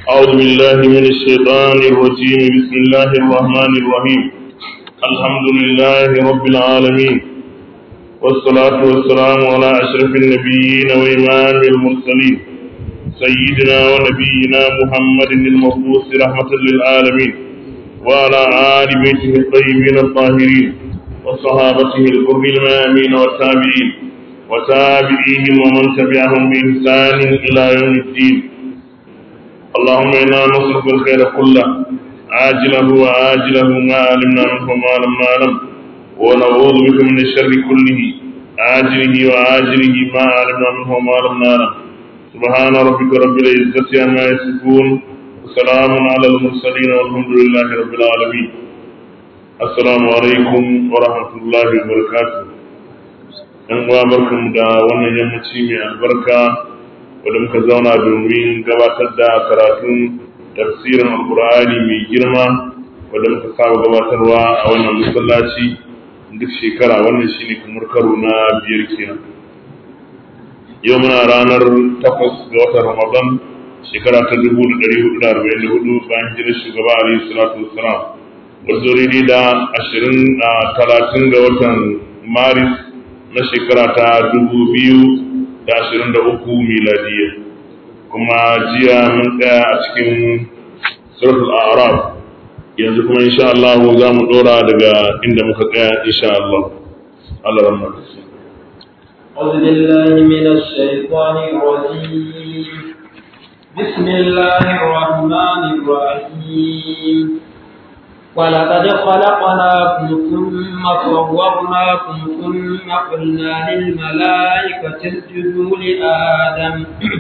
أعوذ بالله من الشيطان الرجيم بسم الله الرحمن الرحيم الحمد لله رب العالمين والصلاة والسلام على أشرف النبيين وإمام المرسلين سيدنا ونبينا محمد المبعوث رحمة للعالمين وعلى آل بيته الطيبين الطاهرين وصحابته الكر الميامين والتابعين وتابعيهم ومن تبعهم بإحسان إلى يوم الدين اللهم إنا نسألك الخير كله عاجله وآجله ما علمنا منه وما لم نعلم ونعوذ بك من الشر كله عاجله وآجله ما علمنا منه وما لم نعلم سبحان ربك رب العزة عما يصفون وسلام على المرسلين والحمد لله رب العالمين السلام عليكم ورحمة الله وبركاته ‘yan uwa barkanmu da wannan yammaci mai albarka wadda muka zauna domin gabatar da karatun tafsirin alkur'ani mai girma wadda muka saba gabatarwa a wannan masallaci duk shekara wannan shine kamar karo na biyar kenan yau muna ranar takwas ga watan ramadan shekara ta dubu da ɗari hudu da arba'in da hudu bayan hijirar shugaba alaihi salatu wassalam wadda daidai da ashirin a talatin ga watan maris na shekara ta dubu biyu da ashirin da uku miladiyya kuma jiya mun tsaya a cikin suratul araf yanzu kuma insha Allah za mu dora daga inda muka tsaya insha Allah Allah rahma أعوذ بالله من الشيطان الرجيم بسم الله الرحمن الرحيم ولقد خلقناكم ثم صورناكم ثم قلنا للملائكة اسجدوا لآدم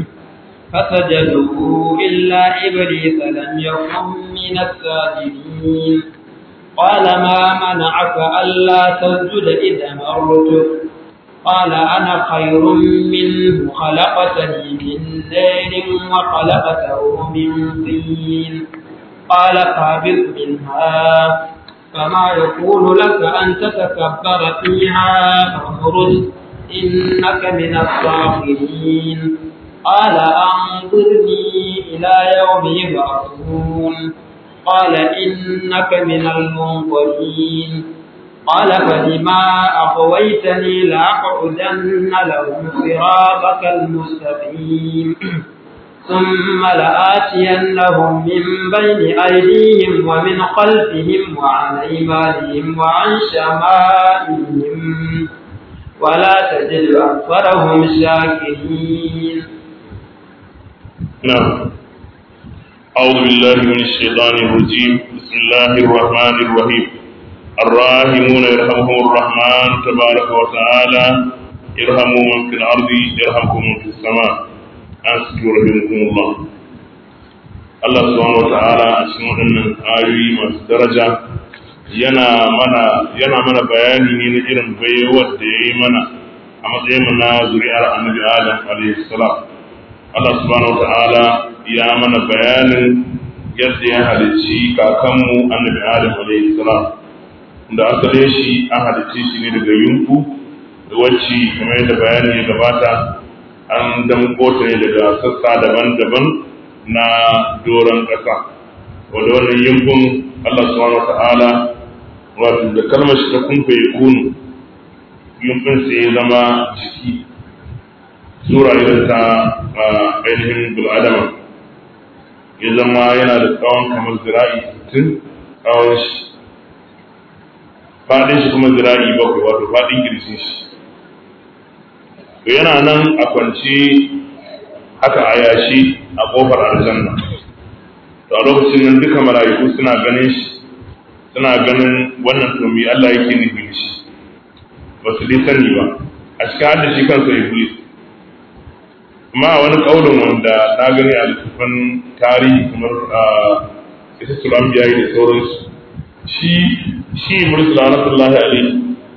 فسجدوا إلا إبليس لم يكن من الساجدين قال ما منعك ألا تسجد إذا مرتك قال أنا خير منه خلقتني من نار وخلقته من طين قال فاهبط منها فما يكون لك أن تتكبر فيها فاخرج إنك من الصاغرين قال أنظرني إلى يوم يبعثون قال إنك من المنظرين قال فبما أغويتني لأقعدن لهم صراطك المستقيم ثم لآتينهم من بين أيديهم ومن خلفهم وعن أيمانهم وعن شمائلهم ولا تجد أكثرهم شاكرين نعم أعوذ بالله من الشيطان الرجيم بسم الله الرحمن الرحيم الراحمون يرحمهم الرحمن تبارك وتعالى ارحموا من في الأرض يرحمكم من في السماء asikin rahimahumullah Allah subhanahu wa ta'ala a cikin waɗannan ayoyi masu daraja yana mana yana mana bayani ne na irin baiwar da ya yi mana a matsayin mu na zuri'ar annabi Adam alaihi salam Allah subhanahu wa ta'ala ya mana bayanin yadda ya halicci kakanmu annabi Adam alaihi salam da asalin shi an halicce shi ne daga yunku wacce kamar yadda bayani ya gabata an damko ta ne daga sassa daban-daban na doron ƙasa wadda wannan yankun Allah subhanahu wa ta'ala wato da kalmar shi ta kumfa ya kunu yankun sai ya zama jiki sura irin ta ainihin bil'adama ya zama yana da tsawon kamar zira'i sittin tsawon shi faɗin shi kuma zira'i bakwai wato faɗin girjin shi to yana nan a kwance haka a yashi a kofar aljanna to a lokacin nan duka mala'iku suna ganin shi suna ganin wannan to me Allah yake nufi da shi ba su dai sani ba a cikin hadda shi kansa iblis amma a wani kaulin wanda na gani a littattafan tarihi kamar a ita sulam da sauransu shi shi iblis rahmatullahi alaihi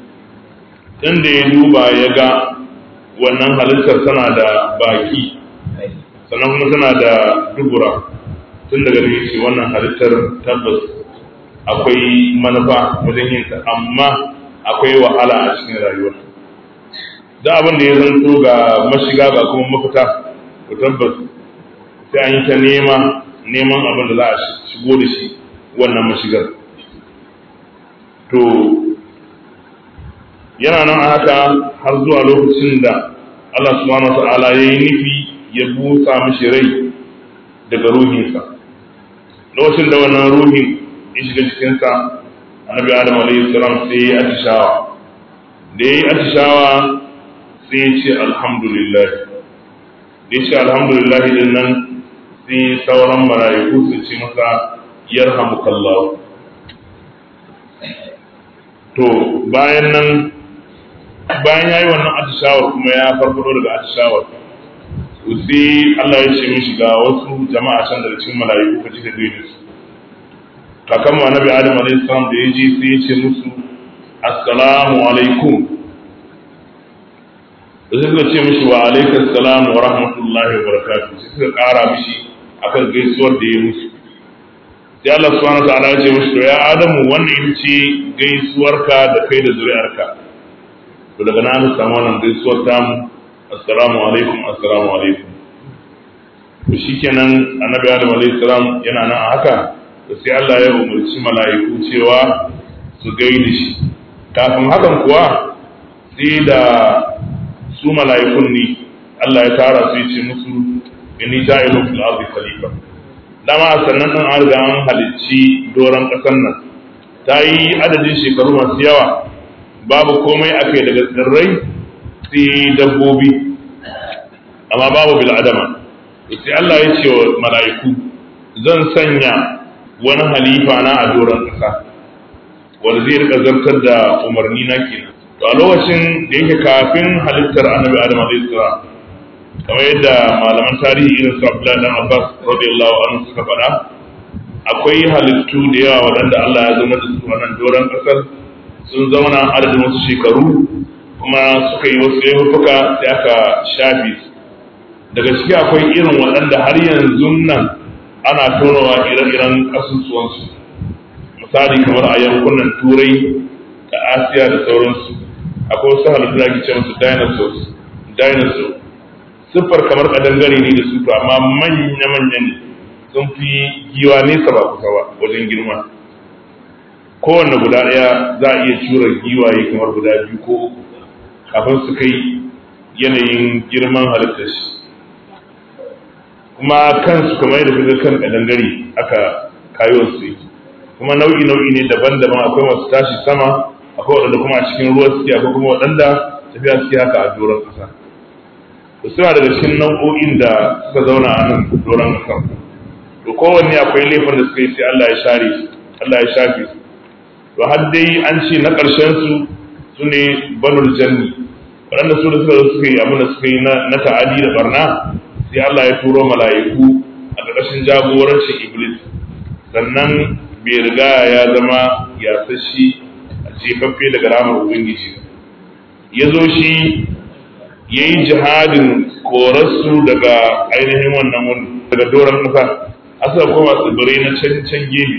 dan da ya duba ya ga wannan halittar tana da baki sannan kuma tana da dubura tun daga ne ce wannan halittar tabbas akwai manufa wajen yin ta amma akwai wahala a cikin rayuwa da abin da ya zanto ga mashiga ga kuma mafita to tabbas sai an yi ta nema neman abin da za a shigo da shi wannan mashigar to yana nan a haka har zuwa lokacin da Allah subhanahu wa ta'ala ya yi nufi ya busa mishi rai daga ruhinsa lokacin da wannan ruhin ya shiga cikinsa annabi adam alayhi salam sai ya atishawa da ya yi atishawa sai ya ce alhamdulillah da ya ce alhamdulillah din nan sai sauran mala'iku su ce masa yarhamukallahu to bayan nan bayan ya yi wannan atishawar kuma ya farfado daga atishawar sai Allah ya ce mishi ga wasu jama'a can daga cikin mala'iku ka ji da dai su kakan mu annabi Adam alaihi salam da ya ji sai ya ce musu assalamu alaikum da suka ce mishi wa alaikum assalam wa rahmatullahi wa barakatuh sai suka kara mishi akan gaisuwar da ya musu sai Allah subhanahu wa ta'ala ya ce mishi to ya Adamu wannan ita ce gaisuwarka da kai da zuri'arka to daga nan samu wannan gaisuwar tamu assalamu alaikum assalamu alaikum to shikenan annabi adam alaihi salam yana nan a haka to sai Allah ya umarci mala'iku cewa su gaida shi kafin hakan kuwa sai da su mala'ikun ne Allah ya tara su ya ce musu inni ja'ilun fil ardi khalifa dama sannan din an riga an halicci doron ƙasar nan ta yi adadin shekaru masu yawa babu komai akai daga tsirrai sai dabbobi amma babu bil'adama sai Allah ya ce wa mala'iku zan sanya wani halifa na a doron ƙasa wanda zai rika zartar da umarni na kenan to a lokacin da yake kafin halittar annabi adam alaihi salam kamar yadda malaman tarihi irin su Abdullahi dan Abbas radiyallahu anhu suka faɗa akwai halittu da yawa waɗanda Allah ya zama da su wannan doron ƙasar sun zauna adadin wasu shekaru kuma suka yi wasu laifuka sai aka shafe su daga ciki akwai irin waɗanda har yanzu nan ana tonawa ire-iren ƙasusuwansu misali kamar a yankunan turai da asiya da sauransu akwai wasu halittu da ake ce musu dinosaurs dinosaur siffar kamar kadangare ne da su to amma manya-manya ne sun fi giwa nesa ba kusa ba wajen girma kowanne guda ɗaya za a iya cura giwaye kamar guda biyu ko uku kafin su kai yanayin girman halittar shi kuma kansu kamar yadda kuka kan kadangare aka kayo su yake kuma nau'i nau'i ne daban-daban akwai masu tashi sama akwai waɗanda kuma a cikin ruwa suke akwai kuma waɗanda tafiya suke haka a doron ƙasa to suna daga cikin nau'o'in da suka zauna a nan doron ƙasa to kowanne akwai laifin da suka yi sai Allah ya share su Allah ya shafe su to har dai an ce na ƙarshen su su ne banul janni waɗanda su da suka zo suka yi abin da suka yi na ta'adi da barna sai Allah ya turo mala'iku a ƙarƙashin jagorancin iblis sannan bai riga ya zama yasashi a jefaffe daga ramar ubangiji ya zo shi ya yi jihadin korarsu daga ainihin wannan wani daga doron ƙasa asa kuma tsibirai na can can gefe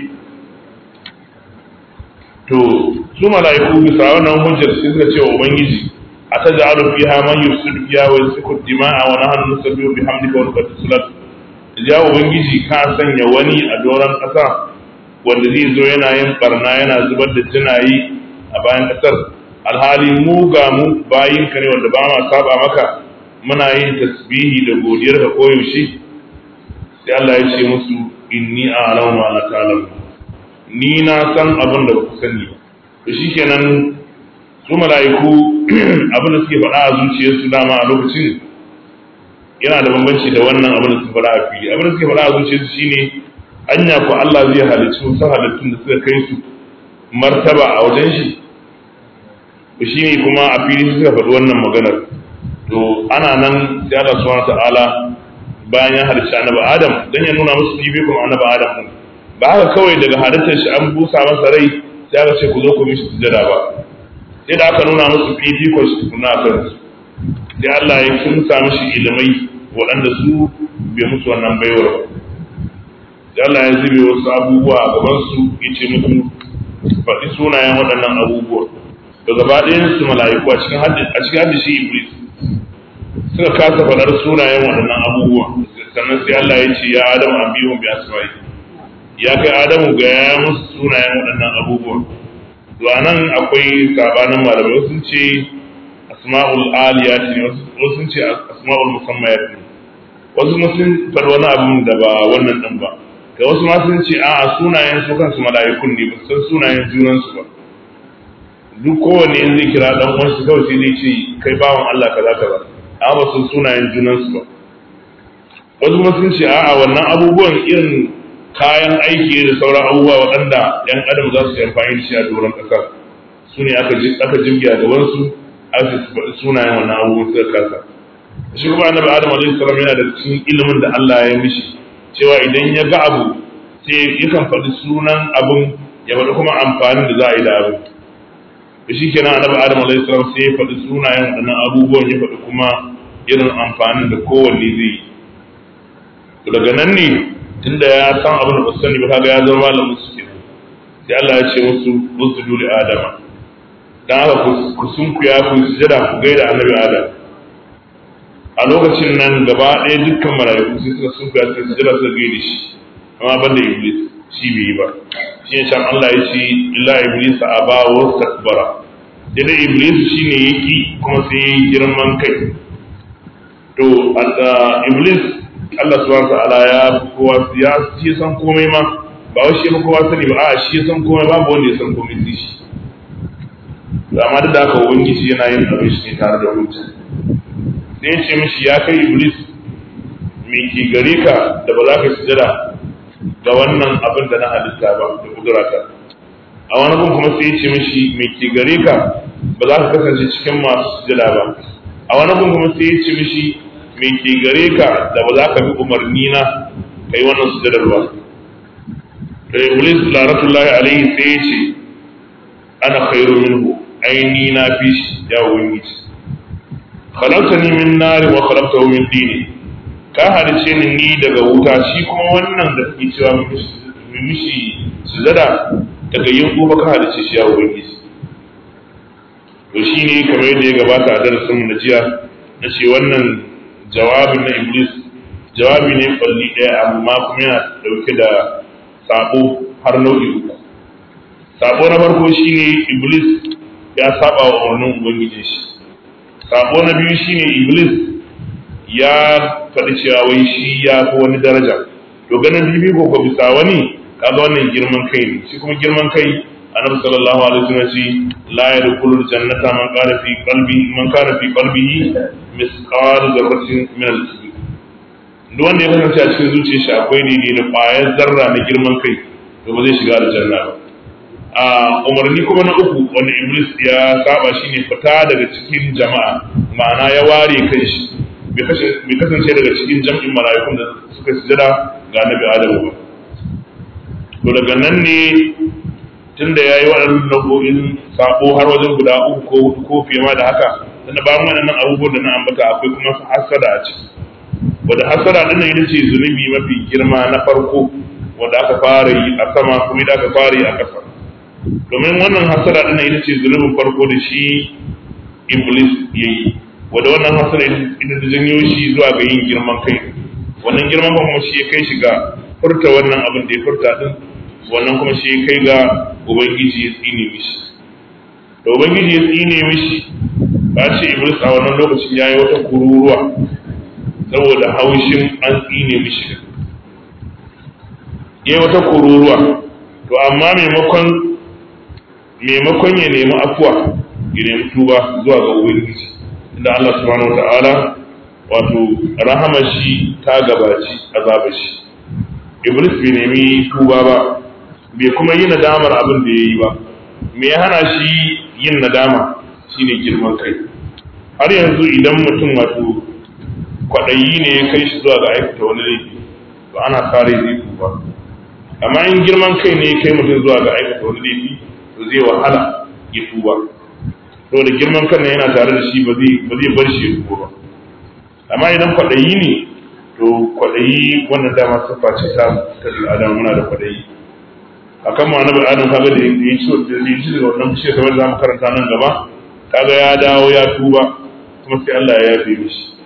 to su mala'iku bisa wannan hujjar sai suka ce wa ubangiji a ta ja'alu fiha man yusidu fiha wa yasfiku dima'a wa nahnu nusabbihu bihamdika wa nuqaddisu lak ya ubangiji ka sanya wani a doron ƙasa wanda zai zo yana yin barna yana zubar da jinayi a bayan ƙasar alhali mu ga mu bayin ka ne wanda ba ma saba maka muna yin tasbihi da godiyar ka koyaushe sai Allah ya ce musu inni a'lamu ma la ta'lamu ni na san abin da ba ku sani ba to shikenan su mala'iku abin da suke faɗa a zuciyarsu dama a lokacin yana da bambanci da wannan abin da suke faɗa a fili abin da suke faɗa a zuciyarsu shine anya ko Allah zai halicci wasu halittun da suka kai su martaba a wajen shi to shine kuma a fili suka faɗi wannan maganar to ana nan sai Allah subhanahu ta'ala bayan ya halicci annabi Adam dan ya nuna musu fifikon annabi Adam din ba haka kawai daga halittar shi an busa masa rai sai aka ce ku zo ku mishi sujada ba sai da aka nuna musu fifikon shi tukuna a kansu sai Allah ya kimsa mishi ilimai waɗanda su bai musu wannan baiwar ba sai Allah ya zube wasu abubuwa a gaban su ya ce musu faɗi sunayen waɗannan abubuwa da gaba ɗayan su mala'iku a cikin haddi a cikin haddi shi iblis suka kasa faɗar sunayen waɗannan abubuwa sannan sai Allah ya ce ya adamu an biyu bi asma'i ya kai adamu ga ya musu sunayen waɗannan abubuwan to anan akwai sabanin malamai wasu sun ce asma'ul aliyat ne wasu sun ce asma'ul musammayat ne wasu kuma sun faɗi wani abin da ba wannan ɗin ba ga wasu ma sun ce a'a sunayen su kansu mala'ikun ne ba san sunayen junansu ba duk kowanne in zai kira dan uwansu kawai sai zai ce kai bawan Allah kaza kaza amma ba san sunayen junansu ba wasu kuma sun ce a'a wannan abubuwan irin kayan aiki da sauran abubuwa waɗanda ‘yan adam za su yi amfani da shi a doron ƙasa su ne aka jirgi a gabansu aka faɗi sunayen wannan abubuwan suka kasa shi kuma annabi adam alaihi salam yana da cikin ilimin da Allah ya mishi cewa idan ya ga abu sai yakan faɗi sunan abun ya faɗi kuma amfanin da za a yi da abin da shi kenan annabi adam alaihi salam sai ya faɗi sunayen waɗannan abubuwan ya faɗi kuma irin amfanin da kowanne zai yi daga nan ne tunda ya san abin da ba sani ba kaga ya zama malamin su kenan sai Allah ya ce musu usjudu li adama dan haka ku sunkuya ku sujada ku gaida annabi adam a lokacin nan gaba ɗaya dukkan mala'iku sai suka sunkuya suka sujada suka gaida shi amma banda iblis shi bai yi ba shi ne can Allah ya ce illa iblis aba wa takbara dai iblis shine yaki kuma sai yayi girman kai to iblis Allah subhanahu wa ta'ala ya kowa ya shi san komai ma ba wai shi kowa sani ba a shi san komai babu wanda ya san komai sai shi amma duk da haka ubangiji yana yin abin shi ne tare da hujja sai ya ce mishi ya kai iblis me ke gare ka da ba za ka sujada ga wannan abin da na halitta ba da kudurata a wani gun kuma sai ya ce mishi me ke gare ka ba za ka kasance cikin masu sujada ba a wani gun kuma sai ya ce mishi me ke gare ka da ba za ka bi umarni na kai wannan sujadar ba da iblis laratullahi alaihi sai ya ce ana khairu minhu aini na fi shi ya ubangiji khalaqtani min nari wa khalaqtahu min dini ka halice ni ni daga wuta shi kuma wannan da kake cewa mu mishi sujada daga yin kuma ka halice shi ya ubangiji to shine kamar yadda ya gabata a darasin mu na jiya na ce wannan jawabin na iblis jawabi ne kwalli ɗaya amma kuma yana ɗauke da sabo har nau'i uku sabo na farko shine iblis ya saba wa umarnin ubangijin shi sabo na biyu shine iblis ya faɗi cewa wai shi ya fi wani daraja to ganin bibi ko ko bisa wani kaga wannan girman kai ne shi kuma girman kai annabi sallallahu alaihi wasallam ce la yadkhulul jannata man qala fi qalbi man kana fi qalbihi misqal dharratin min al-kibr duk wanda ya kasance a cikin zuciyar shi akwai ne da ƙwayar zarra na girman kai to ba zai shiga aljanna ba a umarni kuma na uku wanda iblis ya saba shine fita daga cikin jama'a ma'ana ya ware kai shi bai kasance daga cikin jam'in mala'ikun da suka sujada ga annabi adamu ba to daga nan ne tunda ya yi waɗannan nau'o'in sabo har wajen guda uku ko hudu ko fiye ma da haka tunda bayan waɗannan abubuwan da na ambata akwai kuma hasada a ciki wanda hasada din nan ita ce zunubi mafi girma na farko wanda aka fara yi a sama kuma da aka fara yi a ƙasa domin wannan hasada din nan ita ce zunubin farko da shi iblis ya yi wanda wannan hasada ita ta janyo shi zuwa ga yin girman kai wannan girman kuma shi ya kai shi ga furta wannan abin da ya furta din wannan kuma shi ya kai ga ubangiji ya tsine mishi da ubangiji ya tsine mishi ba ce iblis a wannan lokacin ya yi wata kururuwa saboda haushin an tsine mishi ya wata kururuwa to amma maimakon maimakon ya nemi afuwa ya nemi tuba zuwa ga ubangiji inda Allah subhanahu wata'ala wato rahama shi ta gabaci azaba shi iblis bai nemi tuba ba bai kuma yi nadamar abin da ya yi ba me ya hana shi yin nadama shine girman kai har yanzu idan mutum wato kwaɗayi ne ya kai shi zuwa ga aikata wani laifi to ana kare zai tuba amma in girman kai ne ya kai mutum zuwa ga aikata wani laifi to zai wahala ya tuba to da girman kan yana tare da shi ba zai bar shi ya tuba ba amma idan kwaɗayi ne to kwaɗayi wannan dama siffa ce ta ta adam muna da kwaɗayi akan ma annabi adam kaga da ya ci da ya ci daga wannan bishiyar kamar za mu karanta nan gaba kaga ya dawo ya tuba kuma sai Allah ya yafe mishi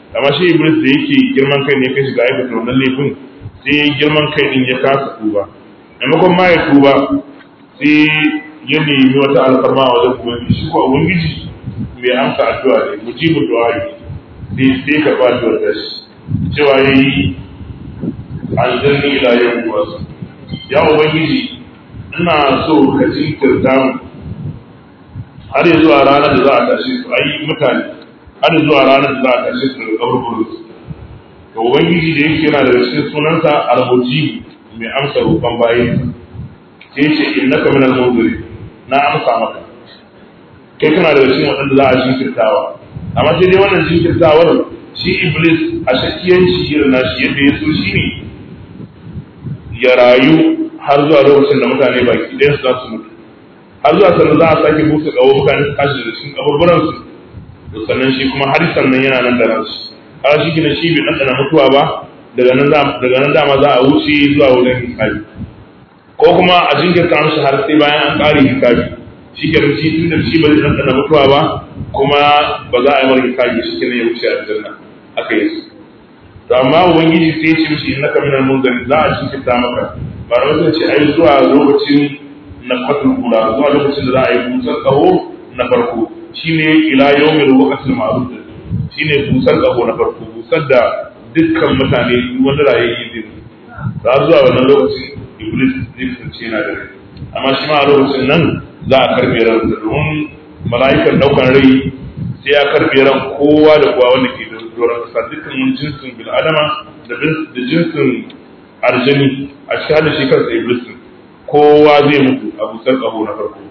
amma shi iblis da yake girman kai ne kai shiga aikata wannan laifin sai girman kai din ya kasa tuba maimakon ma ya tuba sai ya nemi wata alfarma a wajen ubangiji shi ko ubangiji mai amsa addu'a ne mujibu du'a ne sai sai ka ba addu'ar da shi cewa yayi aljanni ila yau wasu ya ubangiji ina so ka jinkirta mu har zuwa ranar da za a tashi su ayi mutane har zuwa ranar da za a tashi su daga kaburburin su to ubangiji da yake yana daga cikin sunansa al-mujib mai amsa roƙon bayan sai ce innaka minal munziri na amsa maka kai kana daga cikin waɗanda za a jinkirtawa amma sai dai wannan jinkirtawar shi iblis a shakiyanci irin nashi yadda ya so shi ne ya rayu har zuwa lokacin da mutane baki ɗaya su za su mutu har zuwa sannan za a sake busa ƙaho mutane su tashi da cikin kaburburan su to sannan shi kuma har sannan yana nan da ransu har shi gina shi bai ɗanɗana mutuwa ba daga nan daga nan dama za a wuce zuwa wurin hisabi ko kuma a jinkirta mishi har sai bayan an ƙare hisabi shi ke shi tun da shi ba zai ɗanɗana mutuwa ba kuma ba za a yi mara hisabi shi ke ya wuce a aljanna aka yi su to amma ubangiji sai ya ce mishi innaka minal munzari za a jinkirta maka ba da wasu ce ai zuwa lokacin na fatul kula zuwa lokacin da za a yi busar kaho na farko shine ila yawmil waqtil ma'ruf shine busar kaho na farko busar da dukkan mutane wanda rayayye zai za zuwa wannan lokacin iblis zai kasance yana da rai amma shi ma a lokacin nan za a karbe ran domin mala'ikan daukan rai sai ya karbe ran kowa da kowa wanda ke da doron kasa dukkan wani jinsin bil'adama da jinsin arjani a cikin hada shi kansa iblis kowa zai mutu a busar ƙaho na farko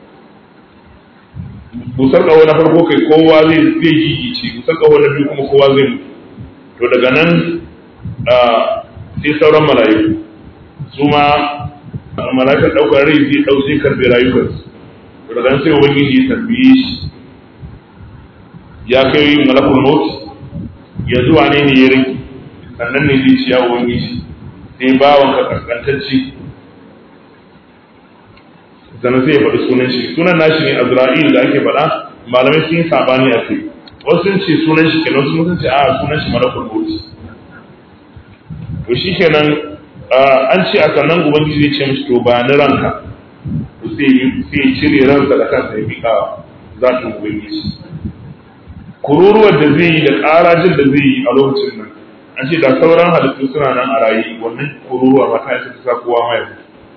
busar ƙaho na farko kai kowa zai zai gigice busar ƙaho na biyu kuma kowa zai mutu to daga nan sai sauran mala'iku su ma mala'ikar ɗaukar rai zai ɗau zai karɓe rayukansu to daga nan sai ubangiji ya tambaye shi ya kai malakul maut yanzu wane ne ya rage sannan ne zai ci ya ubangiji sai bawan ka kaskantacce sannan zai faɗi sunan shi sunan nashi ne azra'il da ake faɗa malamai sun yi sabani a kai wasu sun ce sunan shi kenan wasu sun ce a sunan shi malakul maut to shi kenan an ce a sannan ubangiji zai ce mishi to ba ni ranka to sai sai cire ransa da kansa ya miƙa zatin ubangiji kururuwar da zai yi da ƙarajin da zai yi a lokacin nan an ce da sauran halittu suna nan a rayu wannan kururuwa mata ya ta sa kowa mai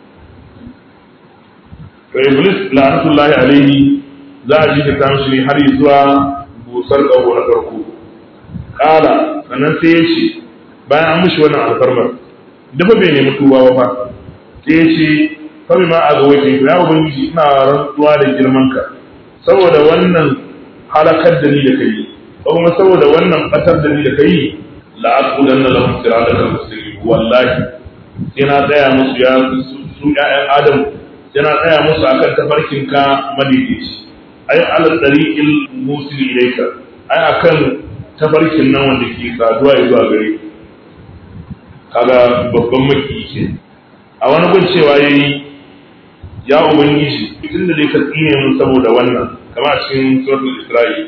to iblis la'anatullahi alaihi za a ji ta mishi ne har zuwa busar ƙaho na farko ƙala sannan sai ya ce bayan an mishi wannan alfarmar dafa bai nemi tuba ba fa sai ya ce fa ma a ga wajen ya ubangiji ina rantsuwa da girmanka saboda wannan halakar da ni da kai ko kuma saboda wannan batar da ni da kai la aqulan lahum siratal mustaqim wallahi sai na tsaya musu ya su ƴaƴan adam sai na tsaya musu akan tafarkin ka madidici ai ala tariqil musil ilayka ai akan tafarkin nan wanda ke saduwa zuwa gare kaga babban maki ke a wani gun cewa yayi ya ubangiji tunda dai ka tsine mun saboda wannan kama cikin suratul isra'i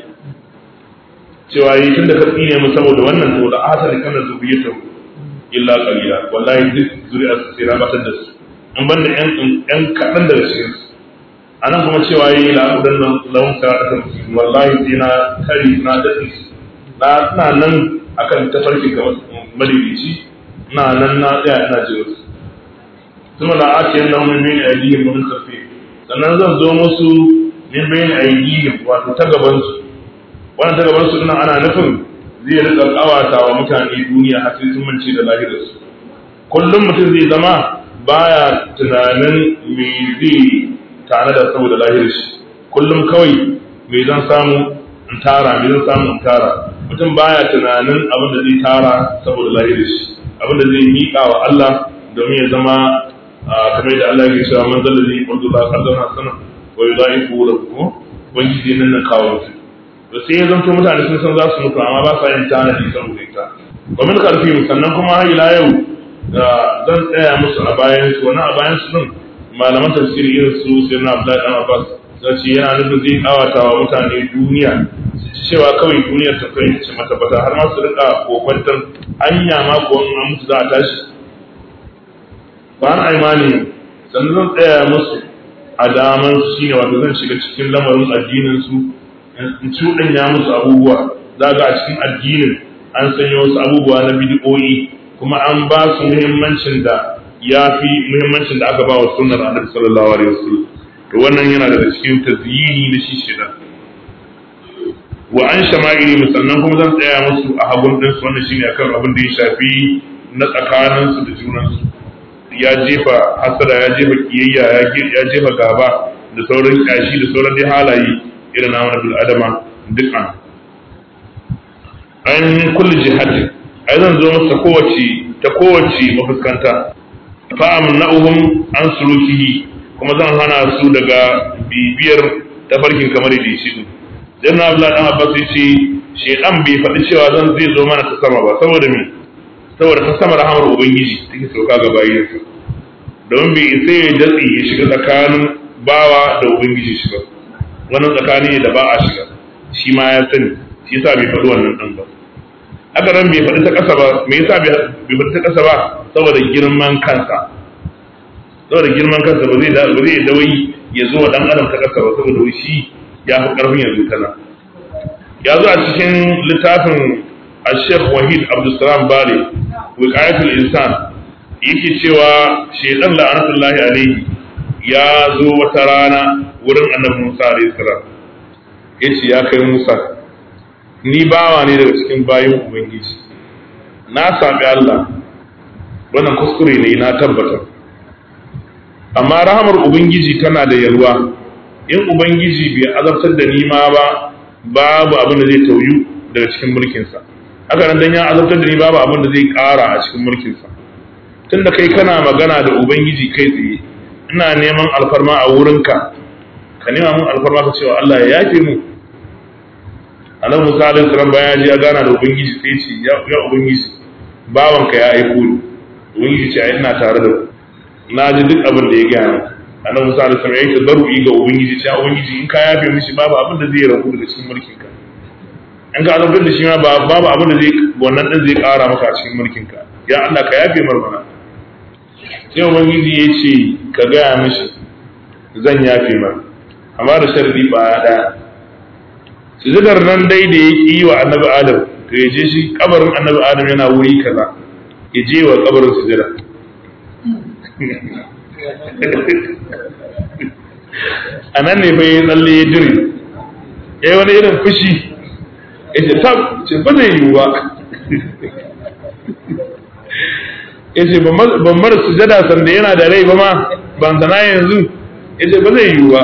cewa yi tunda ka tsine mu saboda wannan to da asali kana zuriyatu illa qalila wallahi duk zuri'a su sai rabatar da su in banda yan yan kadan daga cikin su anan kuma cewa yi la udan nan lawan sarata wallahi sai na kari na dadi na ina nan akan tafarki ga madidici ina nan na tsaya ina jira su kuma la atiyan lahum min bayni aydihim wa min khalfihim sannan zan zo musu min bayan aidihim wato ta gaban su wannan ta gaban su ina ana nufin zai rika kawata wa mutane duniya har sai sun mance da lahirar su kullum mutum zai zama baya tunanin me zai tare da saboda lahirar shi kullum kawai me zan samu in tara me zan samu in tara mutum baya tunanin abin da zai tara saboda lahirar shi abin da zai miƙa wa Allah domin ya zama kamar da Allah ya cewa man zalla zai yi ba kallon hasana wa yudaifu lahu ubangiji nan nan kawo musu to sai ya zanto mutane sun san za su mutu amma ba sa yin tanadi saboda ita wa min khalfihim sannan kuma har ila yau zan tsaya musu a bayan su wani a bayan su din malaman tafsiri irin su sai na Abdullahi dan Abbas zace yana nufin zai kawata wa mutane duniya su ci cewa kawai duniyar ta kai ce mata bata har ma su rika kokwantar anya ma ko an mutu za a tashi ba an aimani sannan zan tsaya musu a daman su shine wato zan shiga cikin lamarin addinin su in cuɗanya musu abubuwa za ga a cikin addinin an sanya wasu abubuwa na bidiyoyi kuma an ba su muhimmancin da ya fi muhimmancin da aka ba wa sunnar annabi sallallahu alaihi wasallam to wannan yana daga cikin tazyini na shi shida wa an shama'ili musannan kuma zan tsaya musu a hagun din su wannan shine akan abin da ya shafi na tsakanin su da junan su ya jefa hasada ya jefa kiyayya ya jefa gaba da sauran kashi da sauran dai halaye irin na bil adama dukkan an kulli jihadin ai zan zo masa kowace ta kowace mafuskanta fa amna'uhum an sulukihi kuma zan hana su daga bibiyar tafarkin kamar da shi din dan na Abdullah dan Abbas yace shedan bai faɗi cewa zan zai zo mana ta sama ba saboda me saboda ta sama rahamar ubangiji take sauka ga bayinsa don bai sai ya datsi ya shiga tsakanin bawa da ubangiji shi ba wannan tsakani ne da ba a shiga shi ma ya sani shi yasa bai faɗi wannan ɗan ba haka nan bai faɗi ta ƙasa ba me yasa bai faɗi ta ƙasa ba saboda girman kansa saboda girman kansa ba zai ba zai dawai ya zo wa ɗan adam ta ƙasa ba saboda wai shi ya fi ƙarfin ya zo tana ya zo a cikin littafin Sheikh Wahid Abdulsalam Bale Wiqayatul Insan yake cewa shedan la'anatullahi alaihi ya zo wata rana wurin annabi Musa alaihi salam yace ya kai Musa ni bawa ne daga cikin bayin ubangiji na sami Allah wannan kuskure ne na tabbata amma rahamar ubangiji tana da yalwa in ubangiji bai azabtar da ni ma ba babu abin da zai tauyu daga cikin mulkinsa haka nan dan ya azabtar da ni babu abin da zai ƙara a cikin mulkinsa tunda kai kana magana da ubangiji kai tsaye ina neman alfarma a wurinka ka nema mun alfarma ka cewa Allah ya yafe mu annabi Musa alaihi salam bayan ya ji ya gana da ubangiji sai ce ya ya ubangiji bawanka ya aiko ni ubangiji ce ai ina tare da ku na ji duk abin da ya gaya ni annabi Musa alaihi salam ya yi tadarru'i ga ubangiji ce ubangiji in ka yafe mishi babu abin da zai rabu daga cikin mulkin ka in ka azabtar da shi ma babu abin da zai wannan din zai kara maka a cikin mulkin ka ya Allah ka yafe mar mana sai ubangiji ya ce ka gaya mishi zan yafe mar amma da sharri ba daya sujudar nan dai da ya yi wa annabi adam to ya je shi kabarin annabi adam yana wuri kaza ya je wa kabarin sujada a nan ne bai tsalle ya dire ya yi wani irin fushi ya ce tab ce ba zai yiwu ba ya ce ban mara sujada sanda yana da rai ba ma ban sana yanzu ya ce ba zai yiwu ba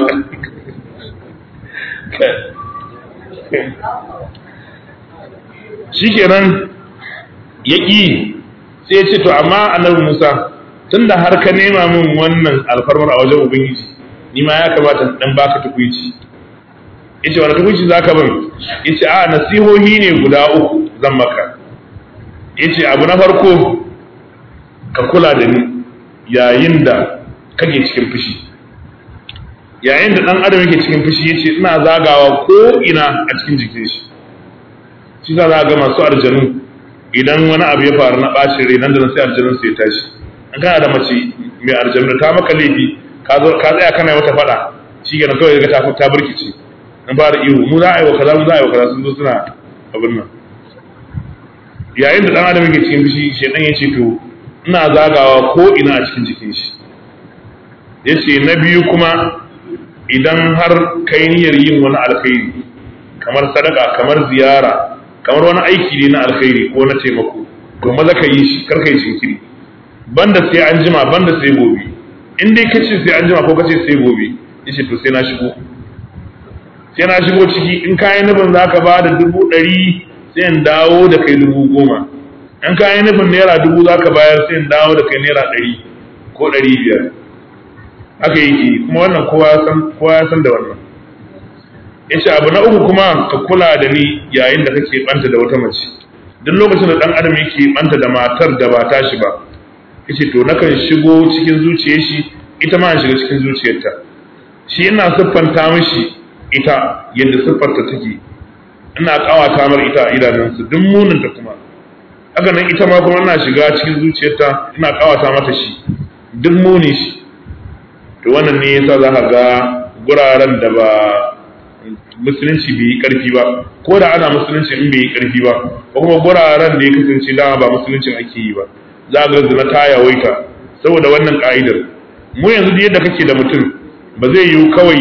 shikenan ya ƙi sai ya ce to amma annabi Musa tunda har ka nema min wannan alfarmar a wajen ubangiji ni ma ya kamata dan baka tukuici yace wani tukuici zaka ban yace a nasihohi ne guda uku zan maka yace abu na farko ka kula da ni yayin da kake cikin fushi yayin da dan adam yake cikin fushi yace ina zagawa ko ina a cikin jikin shi shi za a ga masu arjanu idan wani abu ya faru na ɓacin rai nan da nan sai arjanun sai ya tashi an kana da mace mai arjanu ta maka laifi ka zo ka tsaya kana mata faɗa shi ke kawai ga ta ta burkice an fara ihu mu za a yi wa kaza mu za a yi wa kaza sun zo suna abin nan yayin da dan adam yake cikin fushi shedan ya ce to ina zagawa ko ina a cikin jikin shi yace na biyu kuma idan har kai niyyar yin wani alkhairi kamar sadaka kamar ziyara kamar wani aiki ne na alkhairi ko na taimako to maza ka yi shi kar ka yi jinkiri banda sai an jima banda sai gobe in dai kace sai an jima ko kace sai gobe yace to sai na shigo sai na shigo ciki in kayan nufin zaka ba da dubu ɗari sai in dawo da kai dubu goma in kayan nufin naira dubu zaka bayar sai in dawo da kai naira ɗari ko ɗari biyar haka yake kuma wannan kowa ya san da wannan yace abu na uku kuma ka kula da ni yayin da kake banta da wata mace duk lokacin da dan adam yake banta da matar da ba tashi ba yace to nakan shigo cikin zuciyar shi ita ma shiga cikin zuciyarta shi ina siffanta mishi ita yadda siffarta take ina kawata mar ita a idanunsu duk muninta kuma haka nan ita ma kuma ina shiga cikin zuciyarta ina kawata mata shi duk muni shi to wannan ne yasa za ka ga guraren da ba musulunci bai yi karfi ba ko da ana musulunci in bai yi karfi ba ko kuma guraren da ya kasance dama ba musuluncin ake yi ba za ga zina ta yawaita saboda wannan ka'idar mu yanzu da yadda kake da mutum ba zai yiwu kawai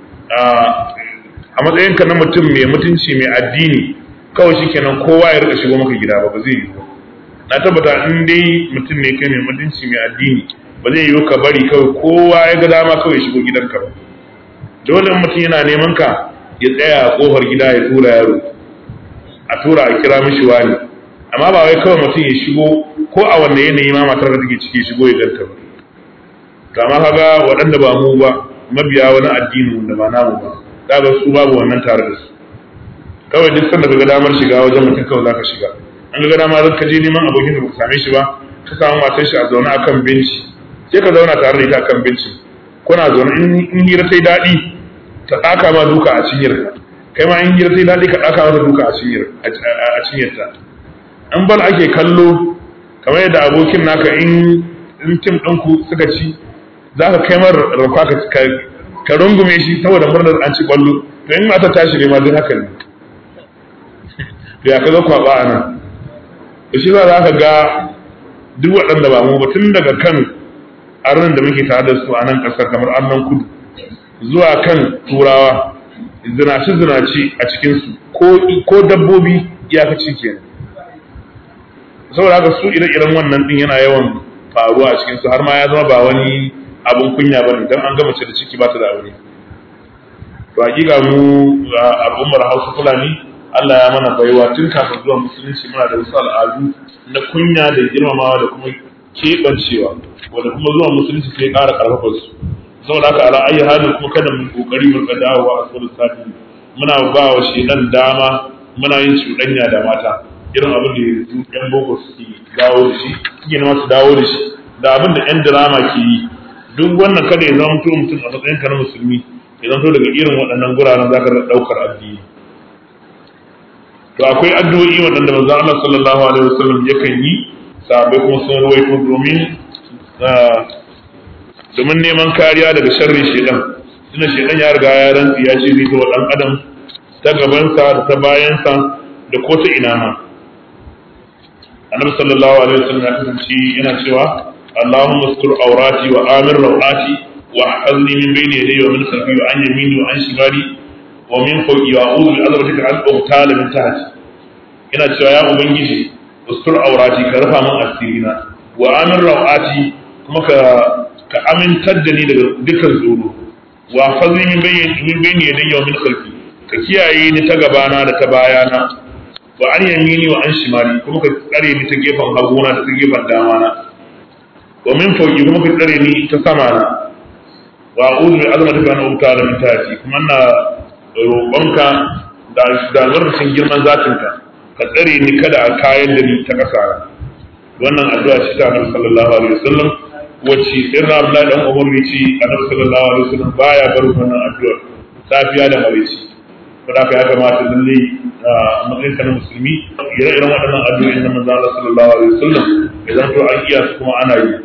a matsayinka na mutum mai mutunci mai addini kawai shikenan kowa ya rika shigo maka gida ba ba zai yiwu na tabbata in dai mutum ne kai mai mutunci mai addini ba zai yiwu ka bari kawai kowa ya ga dama kawai shigo gidanka ba dole mutum yana neman ka ya tsaya a kofar gida ya tura yaro a tura a kira mishi wani amma ba wai kawai mutum ya shigo ko a wanda yanayi ma matar da take ciki shigo ya ganta ba to amma kaga waɗanda ba mu ba mabiya wani addini wanda ba namu ba kaga su babu wannan tare da su kawai duk sanda kaga damar shiga wajen mutum kawai zaka shiga an ga dama zan ka je neman abokin da baka same shi ba ka samu matar shi a zaune akan benci sai ka zauna tare da ita akan benci kuna zaune in hira ta yi daɗi ta ɗaka ma duka a cinyar ka kai ma in hira ta yi daɗi ka ɗaka mata duka a cinyar a cinyar ta an bal ake kallo kamar yadda abokin naka in in tim ɗinku suka ci za ka kai mar rufa ka ka rungume shi saboda murnar an ci kwallo to in mata tashi ne ma duk haka ne to ya kaga kwaba a nan da shi za ka ga duk waɗanda ba mu ba tun daga kan arnan da muke tare da su a nan ƙasar kamar arnan kudu zuwa kan turawa zinaci zinaci a cikinsu ko dabbobi iyakaci kenan saboda haka su ire-iren wannan din yana yawan faruwa a cikinsu har ma ya zama ba wani abin kunya ba ne don an gama da ciki ba ta da aure to hakika mu al'ummar hausa fulani Allah ya mana baiwa tun kafin zuwa musulunci muna da wasu al'adu na kunya da girmamawa da kuma keɓancewa wanda kuma zuwa musulunci sai ƙara ƙarfafa su saboda haka ala ayi halin kuma kada mu kokari mu ka dawowa a tsoron sati muna ba wa shedan dama muna yin cuɗanya da mata irin abin da yanzu yan boko suke dawo da shi suke nema su dawo da shi da abin da yan drama ke yi duk wannan kada ya zama mutum mutum a matsayin ka na musulmi ya zama daga irin waɗannan guraren za ka ɗaukar addini to akwai addu'o'i waɗanda manzon Allah sallallahu alaihi wasallam yakan yi sahabbai kuma sun ruwaito domin domin neman kariya daga sharrin shedan tunda shedan ya riga ya rantsi ya ce zai wa dan adam ta gabansa da ta bayansa da ko ta ina ma annabi sallallahu alaihi wasallam ya kasance yana cewa اللهم استر عوراتي وآمن روعاتي واحفظني من بين يدي ومن خلفي وعن يميني وعن شمالي ومن فوقي وأعوذ بعظمتك أن أغتال من تحتي ina cewa ya ubangiji ustur aurati ka rufa min asirina wa amin rawati kuma ka ka amintar da ni daga dukkan tsoro wa fazni min bayni min bayni yadayya wa min khalfi ka kiyaye ni ta gabana da ta bayana wa an yamini wa an shimali kuma ka tsare ni ta gefen haguna da ta gefen damana wa min fawqi kuma ka tsare ni ta sama na wa a'udhu bi azmatika an uta da min tahti kuma ina roƙonka da da zarfin girman zatinka ka tsare ni kada a kayan da ni ta ƙasa wannan addu'a ce ta Annabi sallallahu alaihi wasallam wacce irin Abdullahi dan Umar ne ce Annabi sallallahu alaihi wasallam baya bar wannan addu'a safiya da maraice to da ya kamata lalle a matsayin ka na musulmi ire-iren waɗannan addu'o'in na manzo Allah sallallahu alaihi wasallam idan to an iya su kuma ana yi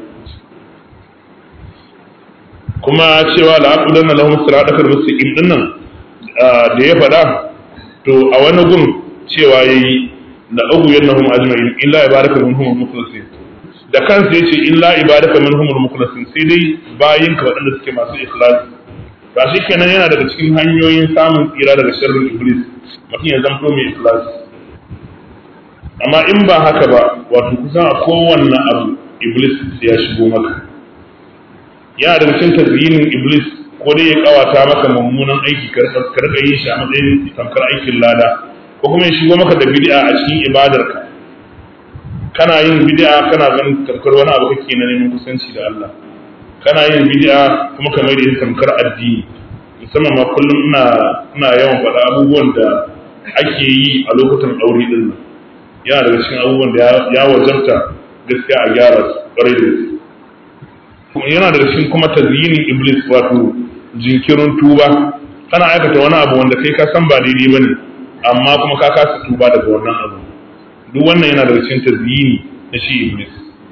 kuma cewa la aqulanna lahum siratal mustaqim dinnan da ya faɗa to a wani gun cewa yayi la ugu yannahum ajma'in illa ibadaka minhum al-mukhlasin da kansa yace illa ibadaka minhum al-mukhlasin sai dai bayin ka waɗanda suke masu ikhlas ba shi kenan yana daga cikin hanyoyin samun tsira daga sharrin iblis mutum ya zanto mai ikhlas amma in ba haka ba wato kusan a kowanne abu iblis ya shigo maka yana daga cikin tazyinin iblis ko dai ya kawata maka mummunan aiki ka rika yin shi a matsayin tamkar aikin lada ko kuma ya shigo maka da bid'a a cikin ibadarka kana yin bid'a kana ganin tamkar wani abu kake na neman kusanci da Allah kana yin bid'a kuma ka mai da yin tamkar addini musamman ma kullum ina ina yawan faɗa abubuwan da ake yi a lokutan aure din nan yana daga cikin abubuwan da ya wajabta gaskiya a gyara su ƙwarai da gaske yana daga cikin kuma tazyinin iblis wato jinkirin tuba kana aikata wani abu wanda kai ka san ba daidai bane amma kuma ka kasa tuba daga wannan abu duk wannan yana daga cikin tazyini na shi iblis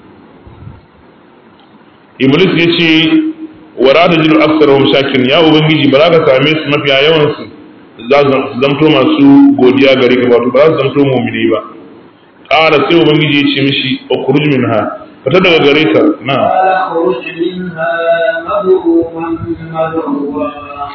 iblis ya ce wa rada jiru aksarahum shakirin ya ubangiji ba za ka same su mafiya yawan su za su zamto masu godiya gare ka wato ba za su zamto mu'mini ba ƙara sai ubangiji ya ce mishi ukhruj minha fita daga gare ta na قال اخرج منها مذءوما مدحورا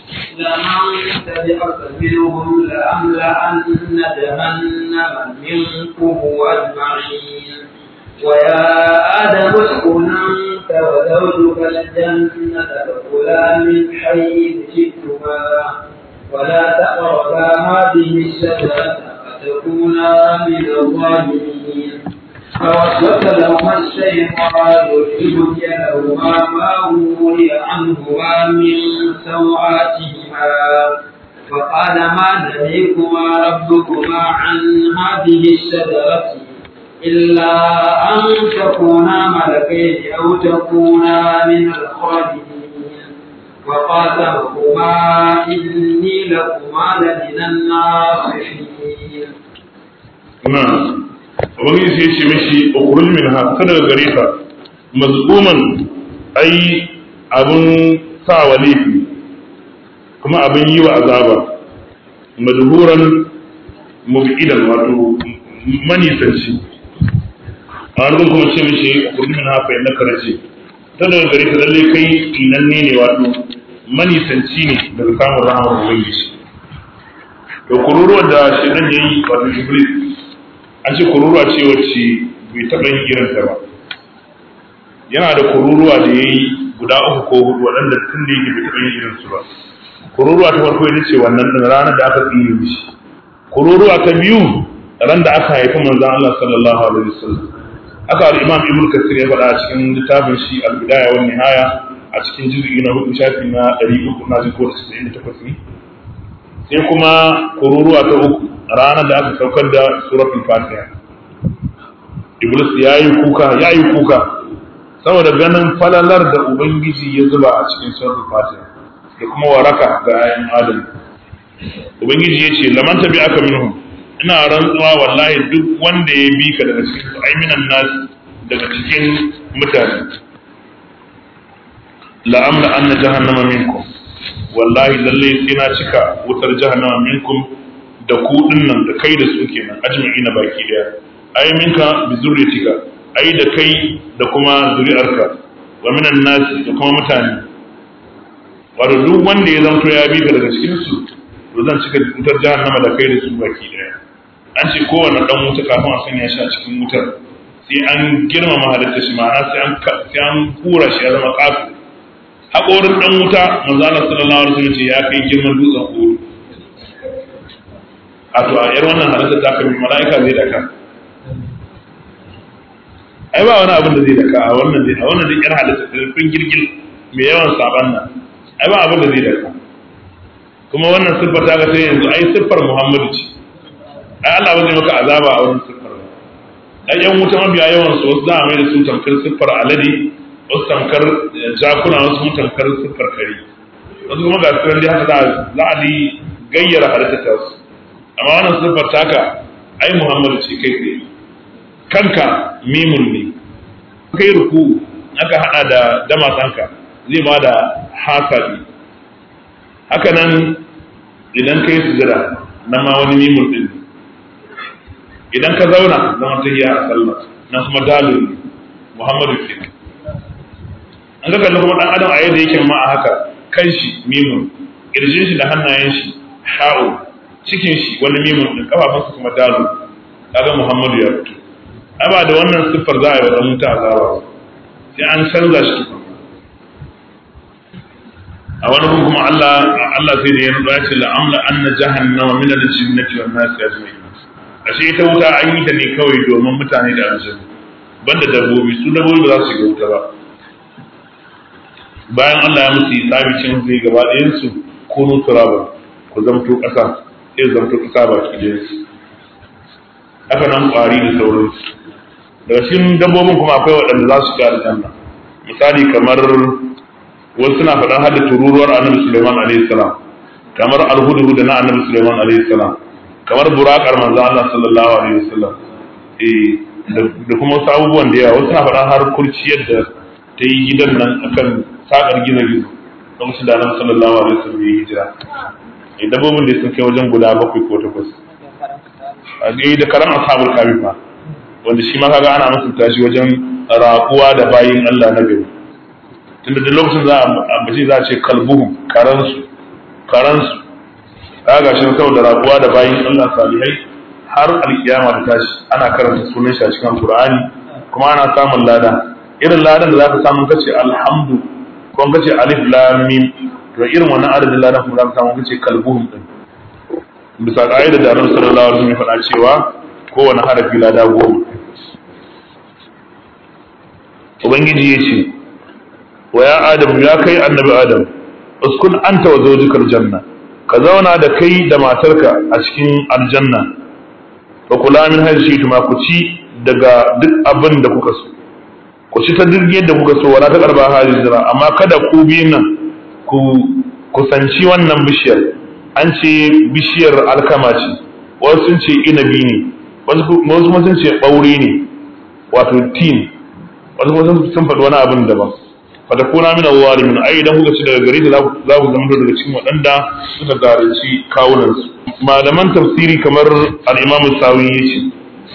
لمن تبعك منهم لأملأن جهنم منكم أجمعين ويا آدم اسكن أنت وزوجك الجنة فكلا من حيث شئتما ولا تقربا هذه الشجرة فتكونا من الظالمين فوسوس لهما الشيطان ليبدي لهما ما وري عنهما من سوآتهما فقال ما نهيكما ربكما عن هذه الشجرة إلا أن تكونا ملكين أو تكونا من الخالدين وقاسمهما إني لكما لمن الناصحين na ubangiji sai ya ce mishi ukhruj minha fita daga gare ta mazmuman ai abun sa wa laifi kuma abin yi wa azaba madhuran mub'idan wato manisanci a wani kuma ce mishi ukhruj minha fa innaka rajim ta daga gare ta lalle kai inanne ne wato manisanci ne daga samun rahamar ubangiji da kururuwar da shi dan yayi wato iblis an ce kururuwa ce wacce bai taɓa yin irinta ba yana da kururuwa da ya yi guda uku ko hudu waɗanda tun da yake bai taɓa yin irinsu ba kururuwa ta farko ita ce wannan ɗin ranar da aka tsire mishi kururuwa ta biyu ran da aka haifi manzon Allah sallallahu alaihi wasallam aka al-Imam Ibn Kathir ya faɗa a cikin littafin shi al-Bidaya wa Nihaya a cikin juz'i na hudu shafi na 300 na jin ko 98 ne sai kuma kururuwa ta uku ranar da aka saukar da suratul fatiha iblis ya yi kuka ya yi kuka saboda ganin falalar da ubangiji ya zuba a cikin suratul fatiha da kuma waraka ga ayan adam ubangiji ya ce laman tabi aka minhum ina rantsuwa wallahi duk wanda ya bi ka daga cikin su aiminan nas daga cikin mutane la'amla anna jahannama minkum wallahi lalle sai na cika wutar jahannama minkum da ku dinnan da kai da su kenan ajma'ina baki daya ai minka bi zurriyatika ai da kai da kuma zuri'arka wa minan nasi da kuma mutane wato duk wanda ya zanto ya bi ka daga cikin su to zan cika wutar jahannama da kai da su baki daya an ce kowane dan wuta kafin a sanya shi a cikin wutar sai an girmama halitta shi ma'ana sai an sai an kura shi ya zama kafu haƙorin dan wuta manzo Allah sallallahu alaihi wasallam ce ya kai girman dutsen Uhud a to a yar wannan halitta ta kai mala'ika zai daka ai ba wani abin da zai daka a wannan dai a wannan dai yar halitta ta fin girgil mai yawan saban nan ai ba abin da zai daka kuma wannan siffar ta ga sai yanzu ai siffar Muhammadu ce ai Allah ba zai maka azaba a wannan siffar ba ai yan wuta mabiya yawan su wasu za a mai da su tamkar siffar alade wasu tamkar jakuna wasu kuma tamkar siffar kare wasu kuma ga su dai haka za a yi gayyara halitta ta su amma wannan siffar taka ai Muhammadu ce kai tsaye kanka mimun ne kai ruku aka hada da damasanka zai ba da hasabi haka nan idan kai sujada nan ma wani mimun din idan ka zauna zaman tahiyya a sallah nan kuma dalil ne Muhammadu ke an ga kalli kuma dan adam a yadda yake ma a haka kan shi mimun kirjin shi da hannayen shi ha'u cikin shi wani mimun din kafafunsa kuma dalu kaga Muhammadu ya fito ai ba da wannan siffar za a yi wa dan mutu azaba sai an canza shi a wani gun kuma Allah Allah sai da ya nuna ya ce la amla anna jahannama min al-jinnati wan nasi ajma'in ashe ita wuta an yi ta ne kawai domin mutane da aljanna banda dabbobi su dabbobi ba za su shiga wuta ba bayan Allah ya musu hisabi cin zai gaba ɗayan su kunu turaba ku zamto ƙasa sai zamto ƙasa ba ki da su haka nan ƙwari da sauransu daga cikin dabbobin kuma akwai waɗanda za su shiga aljanna misali kamar wasu suna faɗan hada tururuwar annabi Sulaiman alaihi salam kamar alhudu da na annabi Sulaiman alaihi salam kamar burakar manzo Allah sallallahu alaihi wasallam eh da kuma wasu abubuwan da yawa wasu suna faɗan har kurciyar da ta yi gidan nan akan sakar gina gizo lokacin da annabi sallallahu alaihi wasallam ya yi hijira eh dabbobin da sun kai wajen guda bakwai ko takwas a da karan ashabul kafi fa wanda shi ma kaga ana mutunta shi wajen raƙuwa da bayin Allah na gari tunda da lokacin za a ambaci za a ce kalbuhum karansu karansu kaga shi saboda raƙuwa da bayin Allah salihai har alkiyama ta tashi ana karanta sunan shi a cikin alqur'ani kuma ana samun lada irin ladan da zaka samu kace alhamdu ko kace alif lam mim to irin wannan adadin ladan kuma zaka samu kace kalbuhum din bisa ka'idar da Annabi sallallahu alaihi wasallam ya faɗa cewa kowane harafi lada goma ubangiji ya ce wa ya adam ya kai annabi adam uskun anta wa zawjukal janna ka zauna da kai da matarka a cikin aljanna fa kula min hajji tuma ku ci daga duk abin da kuka so ku ci ta duk yadda kuka so wala ta karba hajjira amma kada ku biyun nan ku kusanci wannan bishiyar an ce bishiyar alkama ce wasu sun ce inabi ne wasu kuma sun ce ɓaure ne wato tin wasu kuma sun faɗi wani abin daban fata kuna min zalimin ai idan kuka ci daga gare ta za ku zama daga cikin waɗanda suka zalunci kawunansu malaman tafsiri kamar al-imam sawi ya ce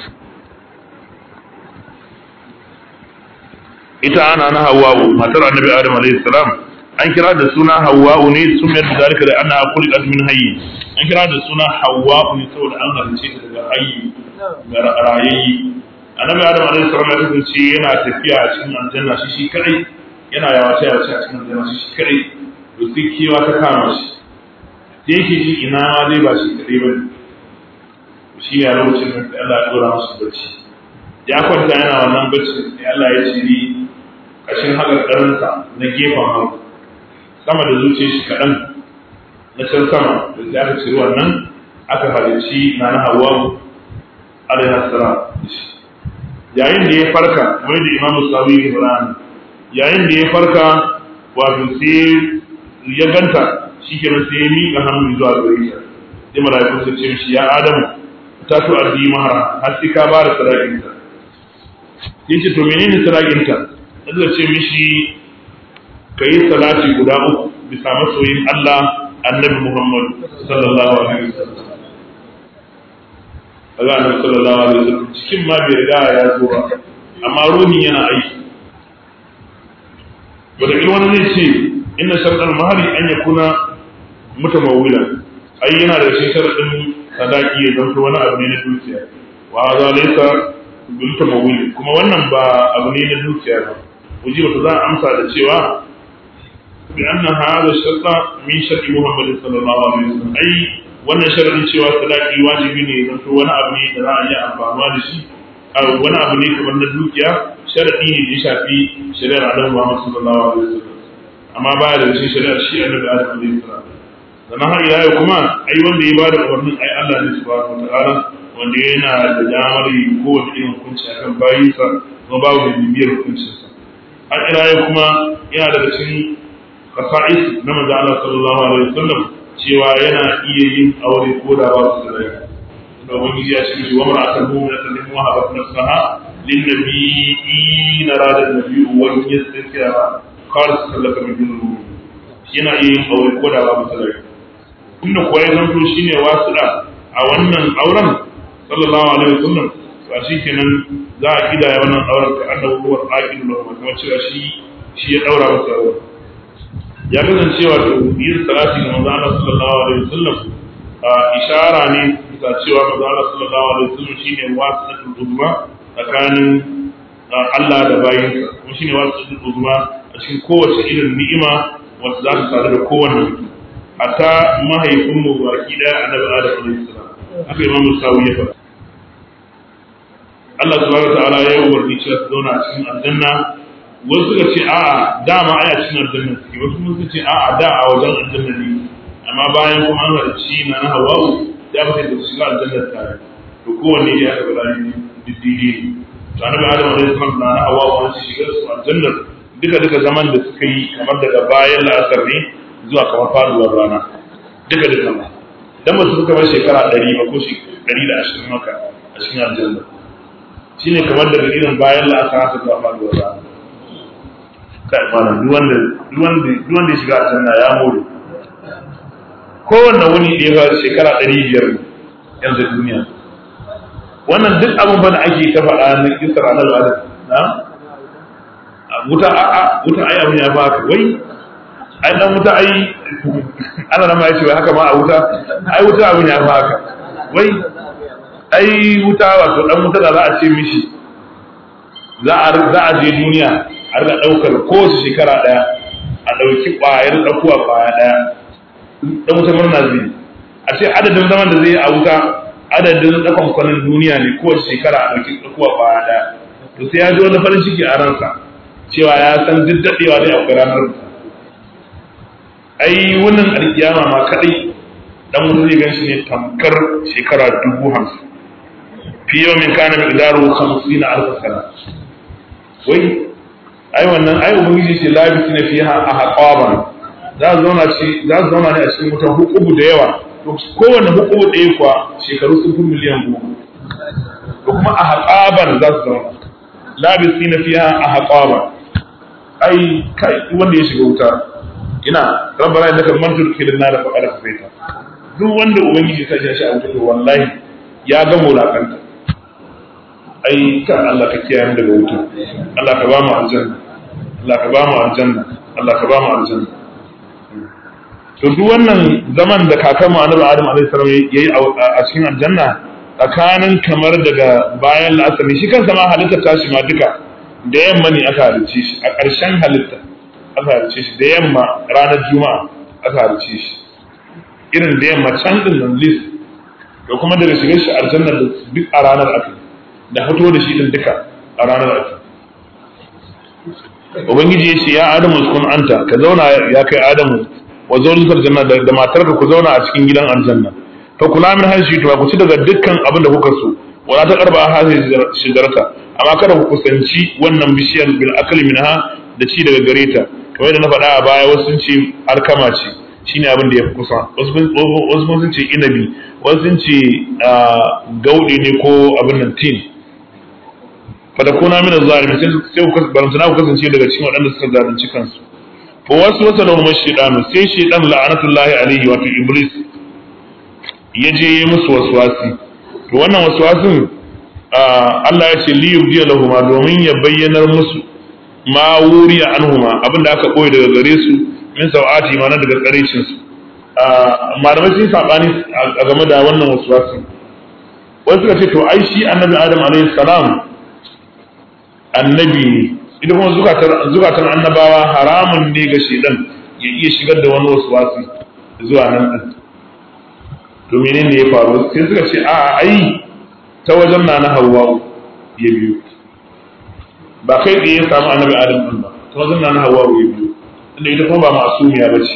ita ana na hawwa'u matar annabi adam alayhi salam an kira da suna hawwa'u ne sun yadda zalika da ana khuliqat min hayy an kira da suna hawwa'u ne saboda an halice ta daga hayy ga rayayyi annabi adam alaihi salam ya kasance yana tafiya a cikin aljanna shi shi kadai yana yawace yawace a cikin aljanna shi shi kadai to sai kewa ta kama shi sai yake ji ina ma dai ba shi kadai ba shi ne a lokacin da Allah ya dora masa bacci ya kwanta yana wannan bacci sai Allah ya ce ni kashin hakarkarinsa na gefen hagu sama da zuciyar shi kaɗan na can sama da sai aka ciri wannan aka halicci na na hawa alaihi salam yayin da ya farka kamar da imam sawi ibrahim yayin da ya farka wato sai ya ganta shi ke sai ya miƙa hannu zuwa gare ta sai mala'iku su ce mishi ya adamu ta to arzi mahara har sai ka bada sadakin ta sai ce to menene sadakin ta sai ce mishi kai salati guda uku bisa masoyin Allah annabi Muhammad sallallahu alaihi wasallam kaga annabi sallallahu alaihi wasallam cikin ma bai riga ya zo ba amma ruhi yana aiki wanda in wani zai ce inna sharɗan mahari an ya kuna mutamawila ai yana da shi sharɗin sadaki ya zanto wani abu ne na dukiya wa za laysa bil mutamawil kuma wannan ba abu ne na dukiya ba uji wata za a amsa da cewa bi anna hadha sharta min sharti muhammad sallallahu alaihi wasallam ai wannan sharadin cewa sadaki wajibi ne zanto wani abu ne da za a yi amfani da shi wani abu ne kamar na dukiya sharadi ne da ya shafi shari'ar Adam Muhammad sallallahu alaihi wasallam amma baya da cikin shari'ar shi annabi Adam alaihi salam sannan har ila yau kuma ai wanda ya bada umarnin ai Allah ne subhanahu wataala wanda yana da damar yi kowace irin hukunci akan bayinsa kuma babu da bibiyar hukuncinsa har ila yau kuma yana daga cikin kasa'is na manzo Allah sallallahu alaihi wasallam cewa yana iya yin aure ko da ba su da rai da ubangiji ya ce mishi wa mar'atan mu'minatan lim wahabat nafsaha lin nabiyyi na rada nabiyyu wa yastakira qala sallaka min dunu yana iya yin aure ko da ba su da rai inda kuwa ya zanto shine wasuda a wannan auren sallallahu alaihi wasallam ba shi kenan za a kidaya wannan auren ka annabi huwa al-aqil lahu kuma cewa shi shi ya daura masa auren ya kasance wato yin salati ga manzo Allah sallallahu alaihi wasallam ishara ne bisa cewa manzo Allah sallallahu alaihi wasallam shine wasitul uzma tsakanin Allah da bayinsa kuma shine wasitul uzma a cikin kowace irin ni'ima wacce za ta sadu da kowanne mutum hatta mahaifin mu baki daya annabi Adam alaihi salam haka Imam Musawi ya faɗa Allah subhanahu wa ta'ala ya yi umarni cewa su zauna a cikin aljanna wasu suka ce a'a dama aya cikin aljanna suke wasu kuma suka ce a'a da a wajen aljanna ne amma bayan kuma an halarci na na hawawu ya baka da shiga aljanna tare to kowanne ya aka bada ni diddigi ne to annabi adam alaihi salam na na hawawu an shiga su aljanna duka duka zaman da suka yi kamar daga bayan la'asar ne zuwa kamar faduwar rana duka duka ma dan ba su suka bar shekara ɗari ba ko ɗari da ashirin maka a cikin aljanna shine kamar daga irin bayan la'asar haka zuwa faduwar rana kai malam duk wanda duk wanda duk wanda ya shiga aljanna ya more kowanne wuni ɗaya ba shekara ɗari biyar yanzu duniya wannan duk abin ba da ake ta faɗa na kisar annabi adam na wuta a a wuta ai abin ya ba ka wai ai dan wuta ai ana nan ma yace wai haka ma a wuta ai wuta abin ya ba ka wai ai wuta wato dan wuta da za a ce mishi za a za a je duniya a riga daukar kowace shekara daya a dauki kwayar dakuwa kwaya daya dan wuta murna zai a ce adadin zaman da zai a wuta adadin dakon kwanan duniya ne kowace shekara a dauki dakuwa kwaya daya to sai ya ji wani farin ciki a ransa cewa ya san duk daɗewa ne akwai ranar ai wannan alkiyama ma kadai dan wani zai gan shi ne tamkar shekara dubu hamsin fi yau min kana mai daru hamsin na alfa sana wai ai wannan ai ubangiji ce labisi na fiha a haƙaban za su zauna ce za su zauna ne a cikin wutan hukubu da yawa to kowanne hukubu ɗaya kuwa shekaru sun fi miliyan goma to kuma a haƙaban za su zauna labisi na fiha a haƙaban ai kai wanda ya shiga wuta ina rabbana innaka man tudkhilin nar faqad kafaita duk wanda ubangiji ta shi a wuta to wallahi ya ga mulakanta ai ka Allah ka kiyaye mu daga wuta Allah ka ba mu aljanna Allah ka ba mu aljanna Allah ka ba mu aljanna to duk wannan zaman da kakanmu Annabi Adam alaihi salam yayi a cikin aljanna tsakanin kamar daga bayan la'asar shi kansa ma halitta tashi ma duka da yamma ne aka halicce shi a ƙarshen halitta aka halicce shi da yamma ranar juma'a aka halicce shi irin da yamma can din nan lis da kuma daga shigar shi aljanna da duk a ranar aka da fito da shi din duka a ranar aka ubangiji ya ce ya adamu uskun anta ka zauna ya kai adamu wa zawjukal janna da matarka ku zauna a cikin gidan aljanna fa kula min hashi to ku ci daga dukkan abin da kuka so wala ta karba hadhihi shijarata amma kada ku kusanci wannan bishiyar bil akli minha da ci daga gare ta kamar da na faɗa a baya wasu sun ce alkama ce shine abin da ya fi kusa wasu sun ce inabi wasu sun ce gauɗe ne ko abin nan tin fada kuna mina zalimi sai ku barantana ku kasance daga cikin waɗanda suka zalunci kansu fa wasu wasa da umar shaidanu sai shaidan la'anatullahi alaihi wato iblis ya je yi musu waswasi to wannan waswasin Allah ya ce liyu biya lahuma domin ya bayyanar musu ma wuriya anhuma abinda aka koyi daga gare su min sau'ati ma na daga tsarecin su malamai sun sabani a game da wannan waswasin wasu suka ce to ai shi annabi adam alaihi salam annabi ne idan kuma zukatan annabawa haramun ne ga shedan ya iya shigar da wani waswasi zuwa nan din to menene ya faru sai suka ce a ai ta wajen na na hawa ya biyu ba kai tsaye ya samu annabi adam din ba ta wajen na na hawa ya biyu inda ita kuma ba masumiya ba ce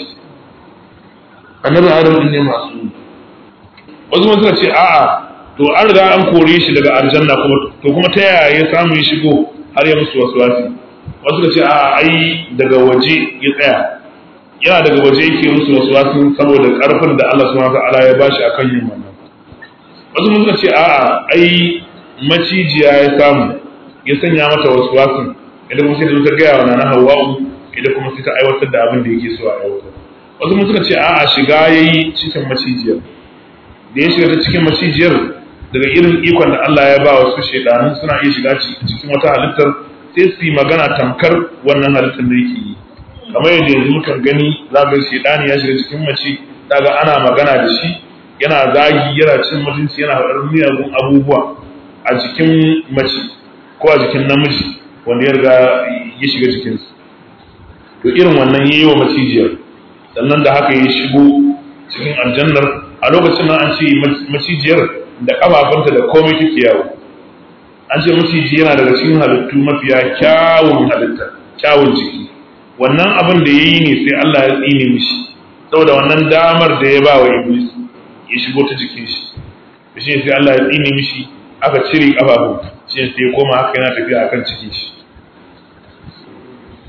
annabi adam din ne masu wasu kuma suka ce a'a to an riga an kore shi daga aljanna kuma to kuma ta yaya ya samu ya shigo har ya musu wasu wasi wasu suka ce a'a ai daga waje ya tsaya yana daga waje yake musu wasu wasu saboda karfin da Allah subhanahu wa ta'ala ya bashi akan yin wannan wasu mun suka ce a'a ai macijiya ya samu ya sanya mata wasu wasun idan kuma sai ta gaya wa nana hawa'u idan kuma sai ta aiwatar da abin da yake so a aiwatar wasu mun suka ce a'a shiga yayi cikin macijiyar da ya shiga ta cikin macijiyar daga irin ikon da Allah ya ba wasu shaidanun suna iya shiga cikin wata halittar sai su yi magana tamkar wannan halittar da yake yi kamar yadda yanzu mukan gani za ga shaidani ya shiga cikin mace daga ana magana da shi yana zagi yana cin mutunci yana faɗar miyagun abubuwa a jikin mace ko a jikin namiji wanda ya riga ya shiga cikinsu to irin wannan ya yi wa macijiyar sannan da haka ya shigo cikin aljannar a lokacin nan an ce macijiyar da ƙafafunta da komai take yawo an ce maciji yana daga cikin halittu mafiya kyawun halitta kyawun jiki wannan abin da ya yi ne sai Allah ya tsine mishi saboda wannan damar da ya ba wa iblis ya shigo ta jikin shi da shi sai Allah ya tsine mishi aka cire kafafu shi sai ya koma haka yana tafiya akan cikin shi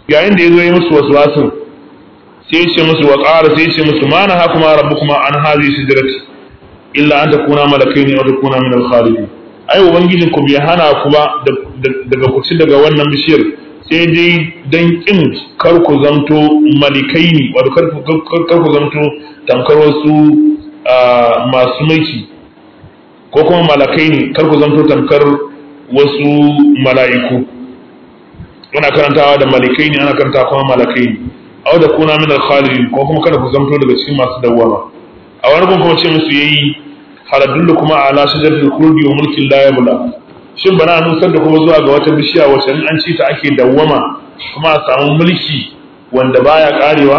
yayin da ya zo yi musu wasu wasun sai ya ce musu wa ƙara sai ya ce musu ma na hakuma rabbukuma an hazi sidrati illa an takuna malakaini aw takuna min al-khalidin ai ubangijin ku bai hana ku ba daga ku ci daga wannan bishiyar sai dai dan kin kar ku zamto malikaini wato kar ku zamto tamkar wasu masu mulki ko kuma malakaini kar ku zamto tamkar wasu mala'iku ana karantawa da malikaini ana karantawa kuma malakaini aw da kuna min al-khalidin ko kuma kada ku zamto daga cikin masu dawwama a wani gun kuma ce musu yayi haladullu kuma ala shajaratul khuldi wa mulkin la yabla shin bana nusar da kuma zuwa ga wata bishiya wacce in an ci ta ake dawwama kuma a samu mulki wanda baya karewa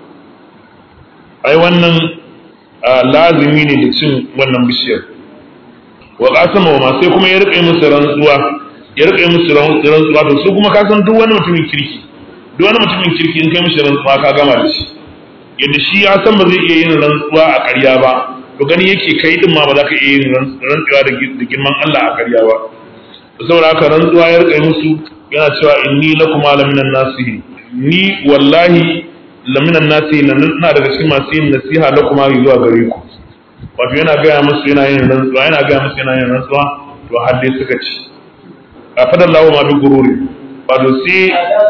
ai wannan lazimi ne da cin wannan bishiyar wa qasama wa ma sai kuma ya rike musu rantsuwa ya rike musu rantsuwa to su kuma ka san duk wani mutumin kirki duk wani mutumin kirki in kai mishi rantsuwa ka gama da shi yadda shi ya san ba zai iya yin rantsuwa a ƙarya ba to gani yake kai din ma ba za ka iya yin rantsuwa da girman Allah a ƙarya ba saboda haka rantsuwa ya rika musu yana cewa inni lakum laminan nasihi ni wallahi laminan nasihi na daga cikin masu yin nasiha lakum zuwa gare ku wato yana gaya musu yana yin rantsuwa yana gaya musu yana yin rantsuwa to har dai suka ci a fadar lawo ma bi gururi wato sai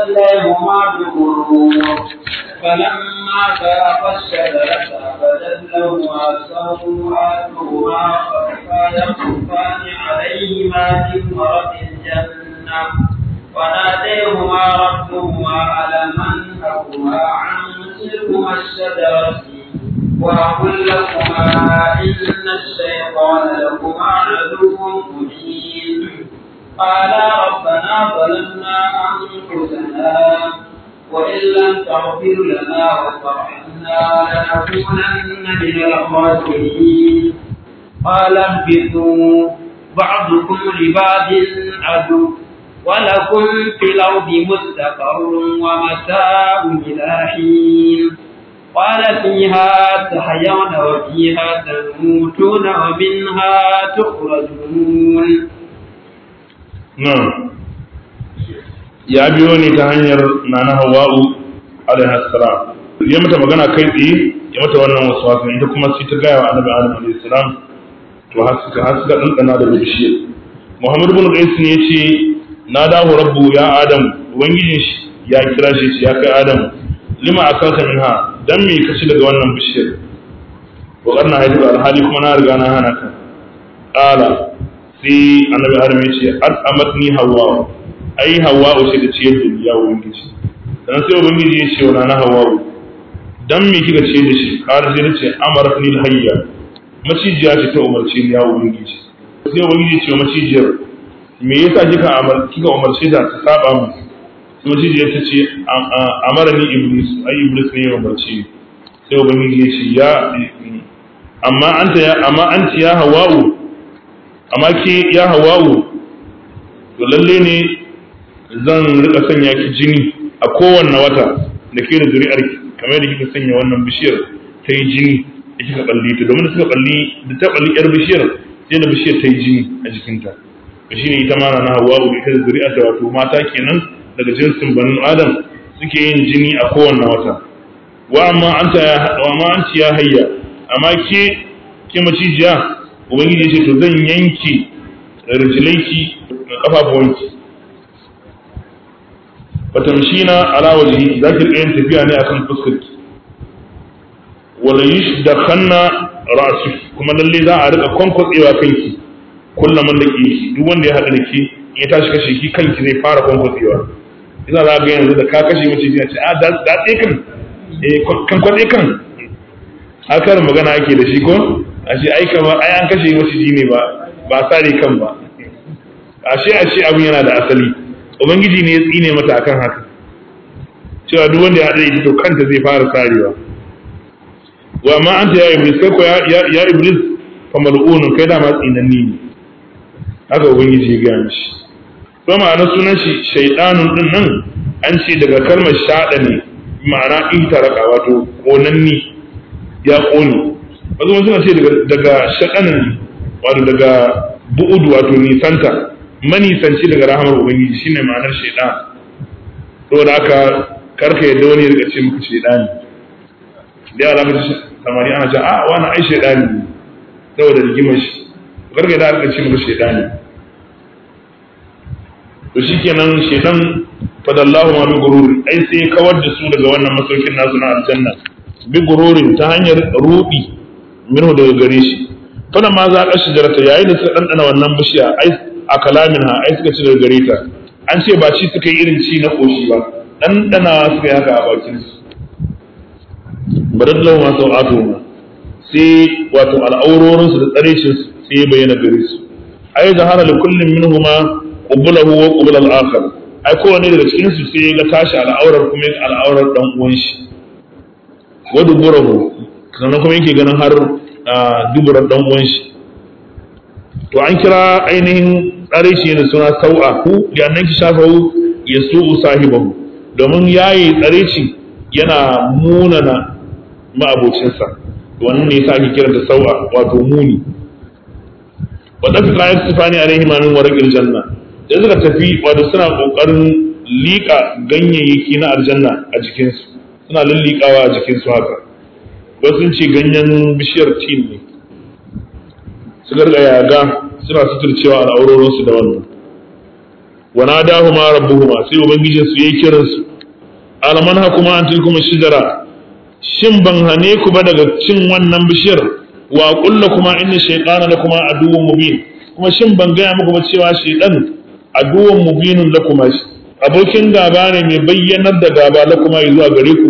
فلما ذاق الشجرة بدت لهما سوآتهما خلقا يخصفان عليهما من ورق الجنة وناديهما ربهما ألم أنهكما عن تلكما الشجرة وأقل لكما إن الشيطان لكما عدو مبين قالا ربنا ظلمنا أنفسنا وإن لم تغفر لنا وترحمنا لنكونن من الخاسرين قال اهبطوا بعضكم لبعض عدو ولكم في الأرض مستقر ومتاع إلى حين قال فيها تحيون وفيها تموتون ومنها تخرجون نعم ya biyo ne ta hanyar nana hawa'u alaihi salam ya mata magana kai tsaye ya mata wannan wasu wasu ita kuma sai ta gaya wa annabi adam alaihi salam to har suka har suka dandana da bishiyar muhammad ibn qais ne yace na dawo rabbu ya adam ubangijin shi ya kira shi ya kai adam lima akalta minha dan me ka ci daga wannan bishiyar wa qarna haidu alhali kuma na riga na hana ka qala sai annabi adam yace at'amatni hawa ai hawa'u sai da ciyar da ya ubangiji dan sai ubangiji ya ce wa na hawa'u dan me kika ce da shi kar sai ce amarat ni hayya macijiya ce ta umarce ni ya ubangiji sai ubangiji ya ce macijiyar me yasa kika amar kika umarce ta ta saba mu sai macijiyar ta ce amara ni iblis ai iblis ne ya umarce ni sai ubangiji ya ce ya amma anta ya amma anti ya hawa'u amma ke ya hawa'u to lalle ne zan rika sanya ki jini a kowanne wata da ke da zuri'ar kamar da kika sanya wannan bishiyar ta yi jini da kika balli ta domin da suka balli da ta balli yar bishiyar sai da bishiyar ta yi jini a jikinta to shine ita ma na hawa da ita da zuri'ar ta wato mata kenan daga jinsin banu adam suke yin jini a kowanne wata wa amma anta ya wa amma anti ya hayya amma ke ke macijiya ubangiji ya ce to zan yanke rijlaiki da kafafuwanki fatamshina ala wajhi zaki rika yin tafiya ne akan fuskarki wala yushdakhanna ra'su kuma lalle za a rika kwankwatsewa kanki kullum da ki duk wanda ya hada da ki ya tashi kashe ki kanki zai fara kwankwatsewa ina za ga yanzu da ka kashe mace ya ce a da tsaye kan eh kan kwatse kan haka magana ake da shi ko a ce ai kamar ai an kashe mace ne ba ba sare kan ba ashe ashe abin yana da asali ubangiji ne ya tsine mata akan haka cewa duk wanda ya haɗa ita to kanta zai fara sarewa wa ma anta ya iblis kai ko ya ya iblis fa mal'unun kai da ma tsinanni ne haka ubangiji ya gaya mishi to ma'ana sunan shi shaydanun din nan an ce daga kalmar shada ne ma'ana ihtaraka wato konanni ya kone wasu suna ce daga daga shadanin wato daga bu'ud wato nisanta manisanci daga rahamar ubangiji shine ma'anar shaidan saboda haka karka yadda wani ya rika ce maka shaidani da yara ka ci samari ana ce a wani ai shaidani ne saboda rigimar shi karka yadda rika ce maka shaidani to shikenan shaidan fadallahu ma bi gurur ai sai kawar da su daga wannan masaukin nasu na aljanna bi gururin ta hanyar rudi minhu daga gare shi fana ma za ka shijarta yayin da suka dandana wannan bishiya ai a kalamin ha ai suka ci daga gare ta an ce ba ci suka yi irin ci na koshi ba dandana suka yi haka a bakin su badallahu ma sau'atu ma sai wato al'aurorin su da tsarecin su sai ya bayyana gare su ai zahara li kullin minhuma qublahu wa qubla al-akhar ai kowanne daga cikin su sai ga tashi al'aurar kuma al'aurar dan uwan shi wa duburahu sannan kuma yake ganin har duburar dan uwan shi to an kira ainihin tsare shi da suna sau'a ku da annan ki shafahu ya su'u sahibahu domin yayi tsare shi yana munana ma'abocinsa wannan ne yasa ake kiranta sau'a wato muni wa dafi ayat sifani alaihi ma min warqil janna da suka tafi wato suna kokarin liƙa ganyayyaki na aljanna a jikinsu suna lullikawa a jikinsu haka wasu sun ce ganyen bishiyar tin ne su garga yaga suna suturcewa al'aurorinsu da wannan wana dahu ma rabbuhuma sai ubangijin su yayi kiran su alaman hakuma an tilkuma shidara shin ban hane ku ba daga cin wannan bishiyar wa kulla kuma inna shaytana lakuma aduwwun mubin kuma shin ban gaya muku ba cewa shaytan aduwwun mubinun lakuma abokin gaba ne mai bayyanar da gaba lakuma zuwa gare ku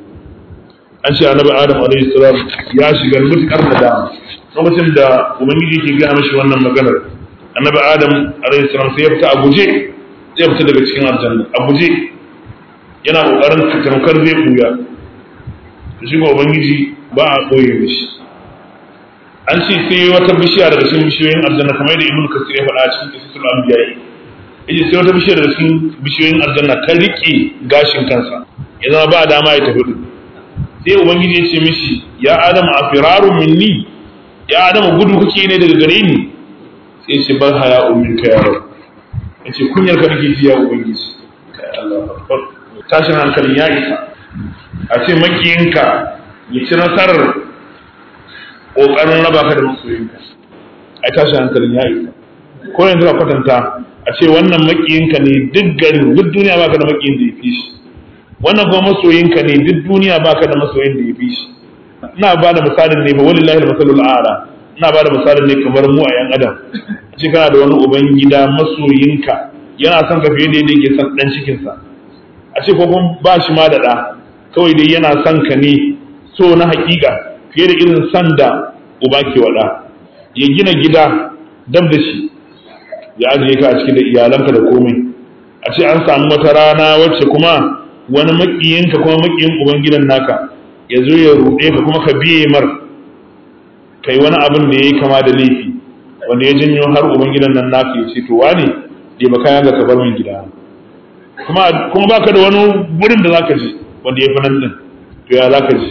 an ce annabi adam alaihi salam ya shiga mutukar nadama lokacin da ubangiji ke gaya mashi wannan maganar annabi adam alaihi salam sai ya fita a guje zai fita daga cikin aljanna a guje yana kokarin tamkar zai buya to shi ubangiji ba a koye mishi an ce sai wata bishiya daga cikin bishiyoyin aljanna kamar da ibnu kasir ya faɗa a cikin kisasul anbiya yace sai wata bishiya daga cikin bishiyoyin aljanna ta rike gashin kansa ya zama ba dama ya tafi sai ubangiji ya ce mishi ya adam a firarun minni ya adam gudu kake ne daga gare ni sai ce bar haya ummin ka yaro ya ce kunyar ka nake ji ya ubangiji kai Allah akbar tashin hankalin ya isa a ce makiyinka ya ci nasarar kokarin raba ka da masoyinka ai tashin hankalin ya isa ko yanzu ka kwatanta a ce wannan makiyinka ne duk garin duk duniya baka da makiyin da ya fi shi wannan kuma masoyinka ne duk duniya baka da masoyin da ya fi shi ina ba da misalin ne ba walillahi al-masalul a'la ina ba da misalin ne kamar mu a yan adam ce kana da wani uban gida masoyinka yana son ka fiye da yadda yake son dan cikin sa a ce ko kuma ba shi ma da da kawai dai yana son ka ne so na hakika fiye da irin san da uba ke wada ya gina gida dab da shi ya ajiye ka a cikin da iyalanka da komai a ce an samu wata rana wacce kuma wani makiyinka kuma makiyin ubangidan naka ya zo ya ruɗe ka kuma ka biye mar kai wani abin da ya yi kama da laifi wanda ya janyo har ubangidan nan naka ya ce to wane da ba kayan ga ka bar min gida kuma kuma baka da wani wurin da zaka je wanda ya fi nan din to ya zaka je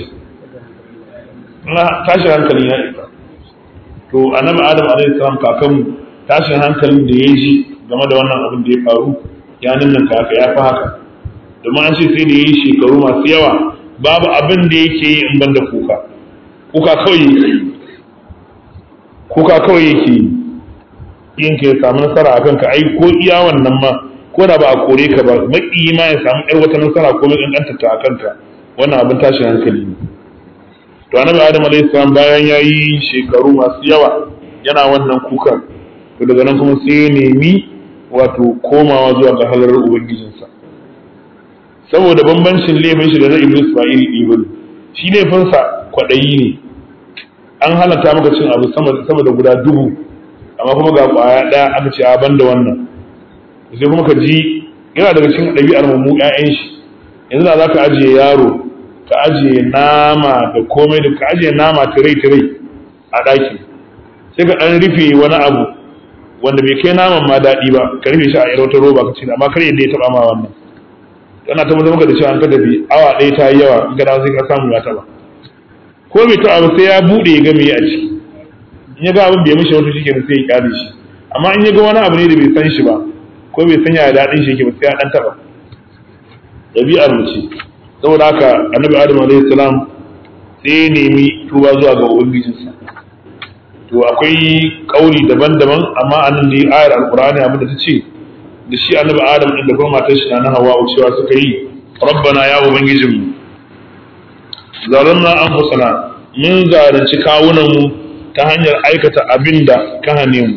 tashin hankalin ya isa to annabi adam alaihi salam kakanmu tashin hankalin da ya ji game da wannan abin da ya faru ya nan ka haka ya fi haka domin an ce sai da ya yi shekaru masu yawa babu abin da yake yi in banda kuka kuka kawai yake yi kuka kawai yake yi yin ka ya samu nasara a kanka ai ko iya wannan ma ko da ba a kore ka ba maki ma ya samu yar wata nasara ko mai kankanta ta a kanka wannan abin tashin hankali ne to annabi adam alayhi salam bayan ya yi shekaru masu yawa yana wannan kukan to daga nan kuma sai ya nemi wato komawa zuwa ga halar ubangijinsa saboda bambancin laifin shi da na iblis ba iri ɗaya bane shi laifinsa kwaɗayi ne an halatta maka cin abu sama da guda dubu amma kuma ga ƙwaya ɗaya aka ce a banda wannan sai kuma ka ji yana daga cikin ɗabi'ar mu ƴaƴan shi yanzu da za ka ajiye yaro ka ajiye nama da komai da ka ajiye nama tirai tirai a ɗaki sai ka ɗan rufe wani abu wanda bai kai naman ma daɗi ba ka rufe shi a yar wata roba ka ce amma kar yadda ya taɓa ma wannan yana tabbatar maka da cewa an ka tafi awa ɗaya ta yi yawa in ka dawo sai ka samu ya taɓa ko bai taɓa ba sai ya buɗe ya ga me a ciki in ya ga abin bai mishi wata shi kenan sai ya kyale shi amma in ya ga wani abu ne da bai san shi ba ko bai san yaya daɗin shi yake ba sai ya ɗan taɓa ɗabi'ar mu ce saboda haka annabi adam alaihi salam sai ya nemi tuba zuwa ga ubangijinsa to akwai kauli daban-daban amma anan da ayar alqur'ani abin da ta ce da shi annabi adam din da kuma matar shi na hawa cewa suka yi rabbana ya ubangijinmu zalamna anfusana mun zalunci kawunan mu ta hanyar aikata abin da ka hane mu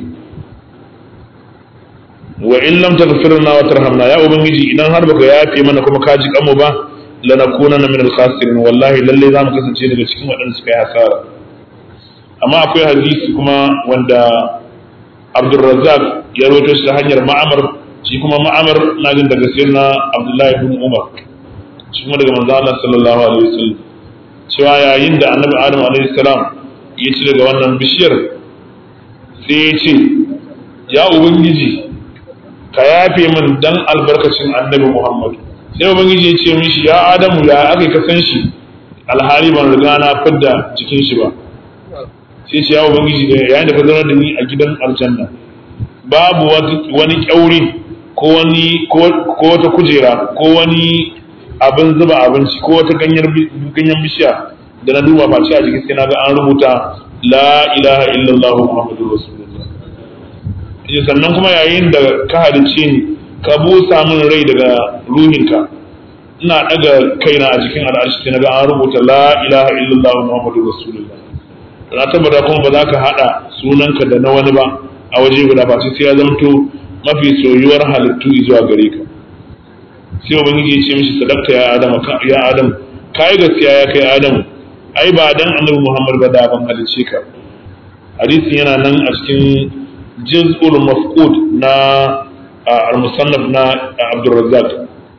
wa in lam taghfirna wa tarhamna ya ubangiji idan har baka yafe mana kuma ka ji kanmu ba lanakunanna min al-khasirin wallahi lalle zamu kasance daga cikin waɗanda suka yi hasara amma akwai hadisi kuma wanda Abdulrazzaq ya rawaito shi ta hanyar Ma'amar shi kuma Ma'amar na jin daga sirna Abdullahi ibn Umar shi kuma daga manzo Allah sallallahu alaihi wasallam cewa yayin da Annabi Adam alaihi salam ya ci daga wannan bishiyar sai ya ce ya ubangiji ka yafe min dan albarkacin Annabi Muhammad sai ubangiji ya ce mishi ya Adamu ya aka ka san shi alhali ban riga na fidda cikin shi ba sai ce ya ubangiji da yayin da ka zama da ni a gidan aljanna babu wani kyauri ko wani ko wata kujera ko wani abin zuba abinci ko wata ganyen bishiya da na duba face a jikin sai na ga an rubuta la ilaha illallah muhammadur rasulullah yace sannan kuma yayin da ka halice ni ka busa min rai daga ruhinka ina daga kaina a jikin al'arshi sai na ga an rubuta la ilaha illallah muhammadur rasulullah na tabbata kuma ba za ka haɗa sunanka da na wani ba a waje guda ba sai ya zamto mafi soyuwar halittu zuwa gare ka sai ubangiji ya ce mishi sadakta ya adam ya adam kai gaskiya ya kai adam ai ba dan annabi muhammad ba da ban halice ka hadisin yana nan a cikin juz'ul mafqud na al-musannaf na abdurrazzaq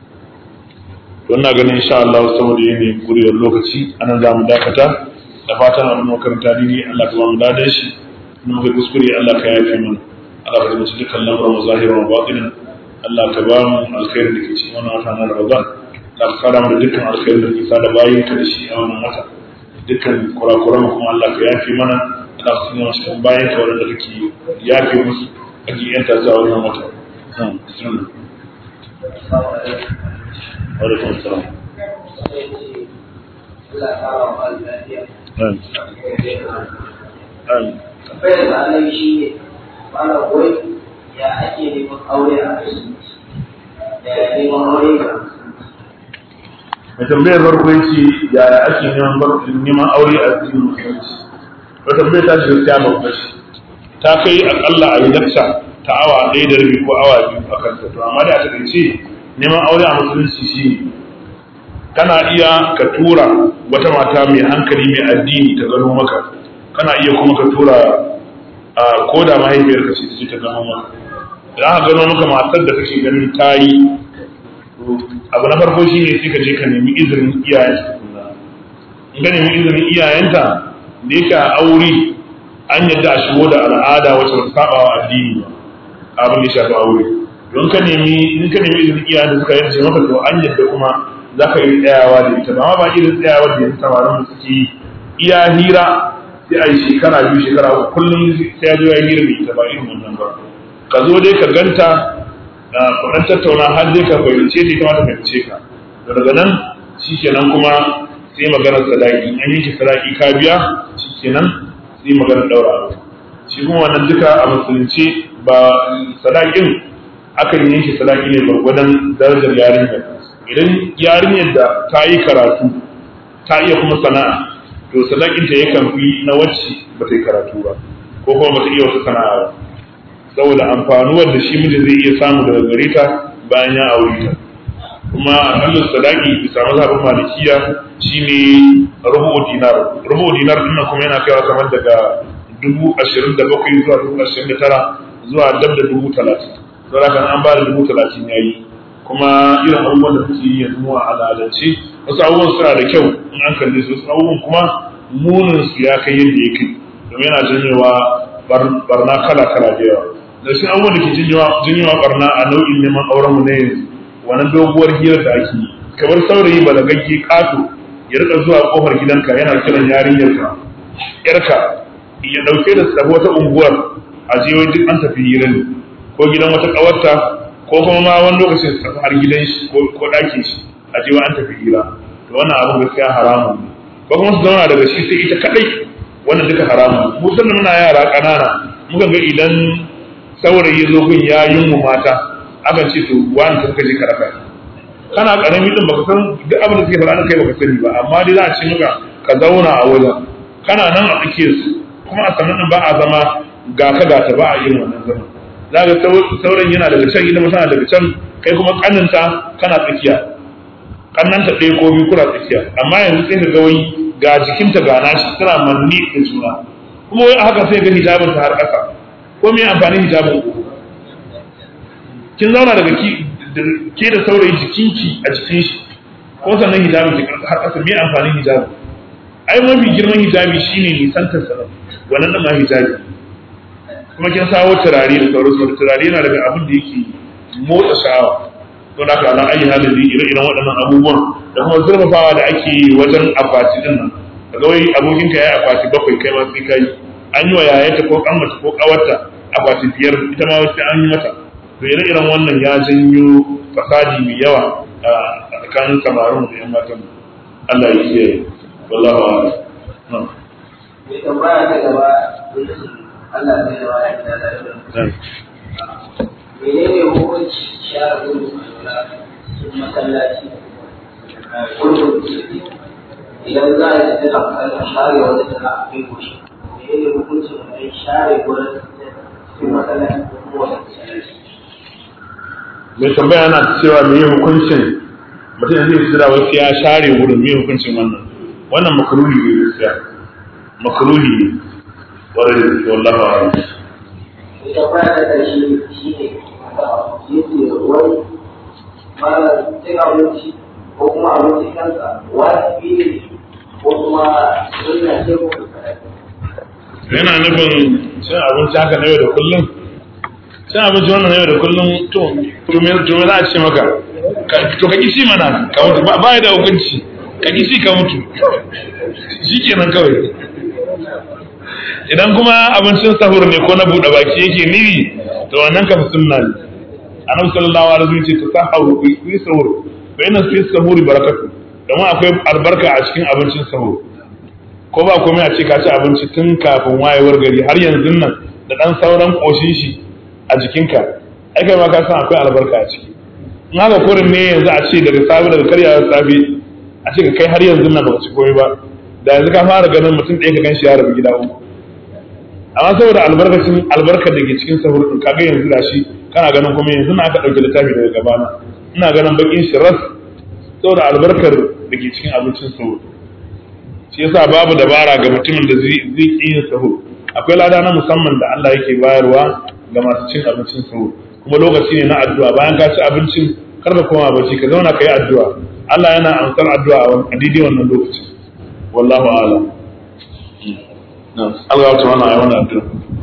to ina ganin insha Allah saboda yanayin kuriyar lokaci anan za mu dakata da fatan abin makaranta dini Allah ka ba mu dadan shi in muka kuskure Allah ka yafe mana Allah ka zuci dukkan lamarin mu zahiran wa batinin Allah ka ba mu alkhairin da ke cikin wannan wata na Ramadan Allah ka kada mu da dukkan alkhairin da ke sada bayin ka da shi a wannan wata dukkan kurakuran kuma Allah ka yafe mana Allah ka sanya cikin bayin ka wanda kake yafe musu ake yanta zuwa wannan wata bismillah wa alaikum assalam Allah ya kawo wa lafiya. Amin. Tambayar da Allah shi ne, mana wai ya ake neman aure a musulunci. Ya neman aure ga mai tambayar farko yace yaya ake neman barkin neman aure a cikin musulunci to tambayar ta shiga gaskiya babba ce ta kai akalla a yi lakca ta awa ɗaya da rabi ko awa biyu a kanta to amma da a takaice neman aure a musulunci shi kana iya ka tura wata mata mai hankali mai addini ta gano maka kana iya kuma ka tura a koda mahaifiyarka ce ta ce ta gano maka idan aka gano maka matar da kake ganin ta yi abu na farko shi ne sai ka je ka nemi izinin iyayenta in ka nemi izinin iyayenta da yake a aure an yadda a shigo da al'ada wacce ba ta saba wa addini ba abin da ya shafi aure don ka nemi in ka nemi izinin iyayen da suka yarda maka to an yadda kuma za ka yi tsayawa da ita ba amma ba irin tsayawa da yanzu samarin da suke yi iya hira sai a yi shekara biyu shekara uku kullum sai ya zo ya hira da ita ba irin wannan ba ka zo dai ka ganta kuɗin tattauna har dai ka fahimce ta kuma ta fahimce ka to daga nan shi kenan kuma sai maganar sadaki an yanke sadaki ka biya shi kenan sai maganar ɗaura aure shi kuma wannan duka a musulunci ba sadakin akan yanke sadaki ne gwargwadon darajar yarinyar idan yarinyar da ta yi karatu ta iya kuma sana'a to sadakinta yakan fi na wacce ba ta yi karatu ba ko kuma ba ta iya wata sana'a ba saboda amfanuwar da shi mijin zai iya samu daga gare ta bayan ya aure ta kuma akalla sadaki bisa mazhabin malikiya shine rubu dinar rubu dinar din kuma yana kaiwa kamar daga dubu ashirin da bakwai zuwa dubu ashirin da tara zuwa dab da dubu talatin saboda kan an ba da dubu talatin ya yi kuma irin abubuwan da kuke yi yanzu a al'adance wasu abubuwan suna da kyau in an kalle su wasu abubuwan kuma munin su ya kai yadda ya kai domin yana janyewa barna kala kala da yawa da shi abubuwan da ke janyewa barna a nau'in neman auren mu na yanzu wannan doguwar hirar da ake yi kamar saurayi balagagge kato ya rika zuwa kofar gidanka yana kiran yarinyarka yarka ya dauke da sabo wata unguwar a je duk an tafi hira ne ko gidan wata kawarta ko kuma ma wani lokacin su tafi har gidan shi ko ɗakin shi a je wa an tafi hira to wannan abin gaskiya haramun ne ba kuma su zauna daga shi sai ita kadai wannan duka haramun mu sannan muna yara ƙanana muka ga idan saurayi ya zo gun ya yunmu mata akan ce to wani ta kaje ka raka kana karami din baka san duk abin da suke faɗa kai baka sani ba amma dai za a ce maka ka zauna a wajen kana nan a tsakiyar su kuma a sannan ba a zama ga ka ga ta ba a yin wannan zaman za ga sauran yana daga can ita tana daga can kai kuma kaninta kana tsakiya kannanta ɗaya ko biyu kuna tsakiya amma yanzu sai ka ga wai ga jikinta ga nashi tana manni da juna kuma wai haka sai ga hijabin ta har ƙasa ko me amfanin hijabin ku kin zauna daga ki ke da saurayi jikinki a jikin shi ko sannan hijabin ki har ƙasa me amfanin hijabi ai mafi girman hijabi shine nisantar sa wannan da ma hijabi kuma kin sawo turare da sauransu da turare yana daga abin da yake motsa sha'awa to da haka ala ayi halin da ire iren waɗannan abubuwan da kuma zurfafawa da ake yi wajen akwati din nan daga wai abokin ka yayi akwati bakwai kai ma sai kai an yi wa yayata ko kanwata ko kawarta akwati biyar ita ma sai an yi mata to ire iren wannan ya janyo fasadi mai yawa a tsakanin samarin da yan matan Allah ya kiyaye wallahu a'lam mai tambaya ta gaba Allah zai zama ya fita da menene hukunci share gudu a cikin masallaci kullum idan za a yi tana kan share wani tana a kai goshi menene hukunci mai share gurin cikin masallaci ko kuma wani masallaci mai tambaya yana cewa me hukuncin mutum zai tsira wasu ya share wurin me hukuncin wannan wannan makruhi ne gaskiya makruhi ne warai da gaske wallahi a'lam ita ba ta ƙarshe shi ne yake wani mara cin abinci ko kuma abinci kansa wajibi ne ko kuma sunna ce ko yana nufin cin abinci haka na yau da kullum cin abinci wannan na yau da kullum to to me to me za a ce maka Ka- to ka kishi mana ka mutu ba ba ya da hukunci ka kishi ka mutu shikenan kawai idan kuma abincin sahur ne ko na buɗe baki yake niwi to wannan ka sunna ne annabi sallallahu alaihi wasallam ce tasaharu ku yi sahur fa inna fi sahuri barakatu domin akwai albarka a cikin abincin sahur ko ba komai a ce ka ci abinci tun kafin wayewar gari har yanzu nan da dan sauran koshin shi a jikinka ai kai ma ka san akwai albarka a ciki in haka kurin ne yanzu a ce daga safe daga karyawar safe a ce ka kai har yanzu nan baka ci komai ba da yanzu ka fara ganin mutum ɗaya ka ganshi ya rabu gida uku amma saboda albarkacin albarkar da ke cikin sahur din kaga yanzu da shi kana ganin kuma yanzu na aka ɗauki littafi daga gabana ina ganin bakin shi ras saboda albarkar da ke cikin abincin sahur shi yasa babu dabara ga mutumin da zai zai ƙi yin sahur akwai lada na musamman da Allah yake bayarwa ga masu cin abincin sahur kuma lokaci ne na addu'a bayan ka ci abincin kar ka koma bacci ka zauna ka yi addu'a Allah yana amsar addu'a a daidai wannan lokacin wallahu a'lam Allah ya tsamana a yi wannan addu'a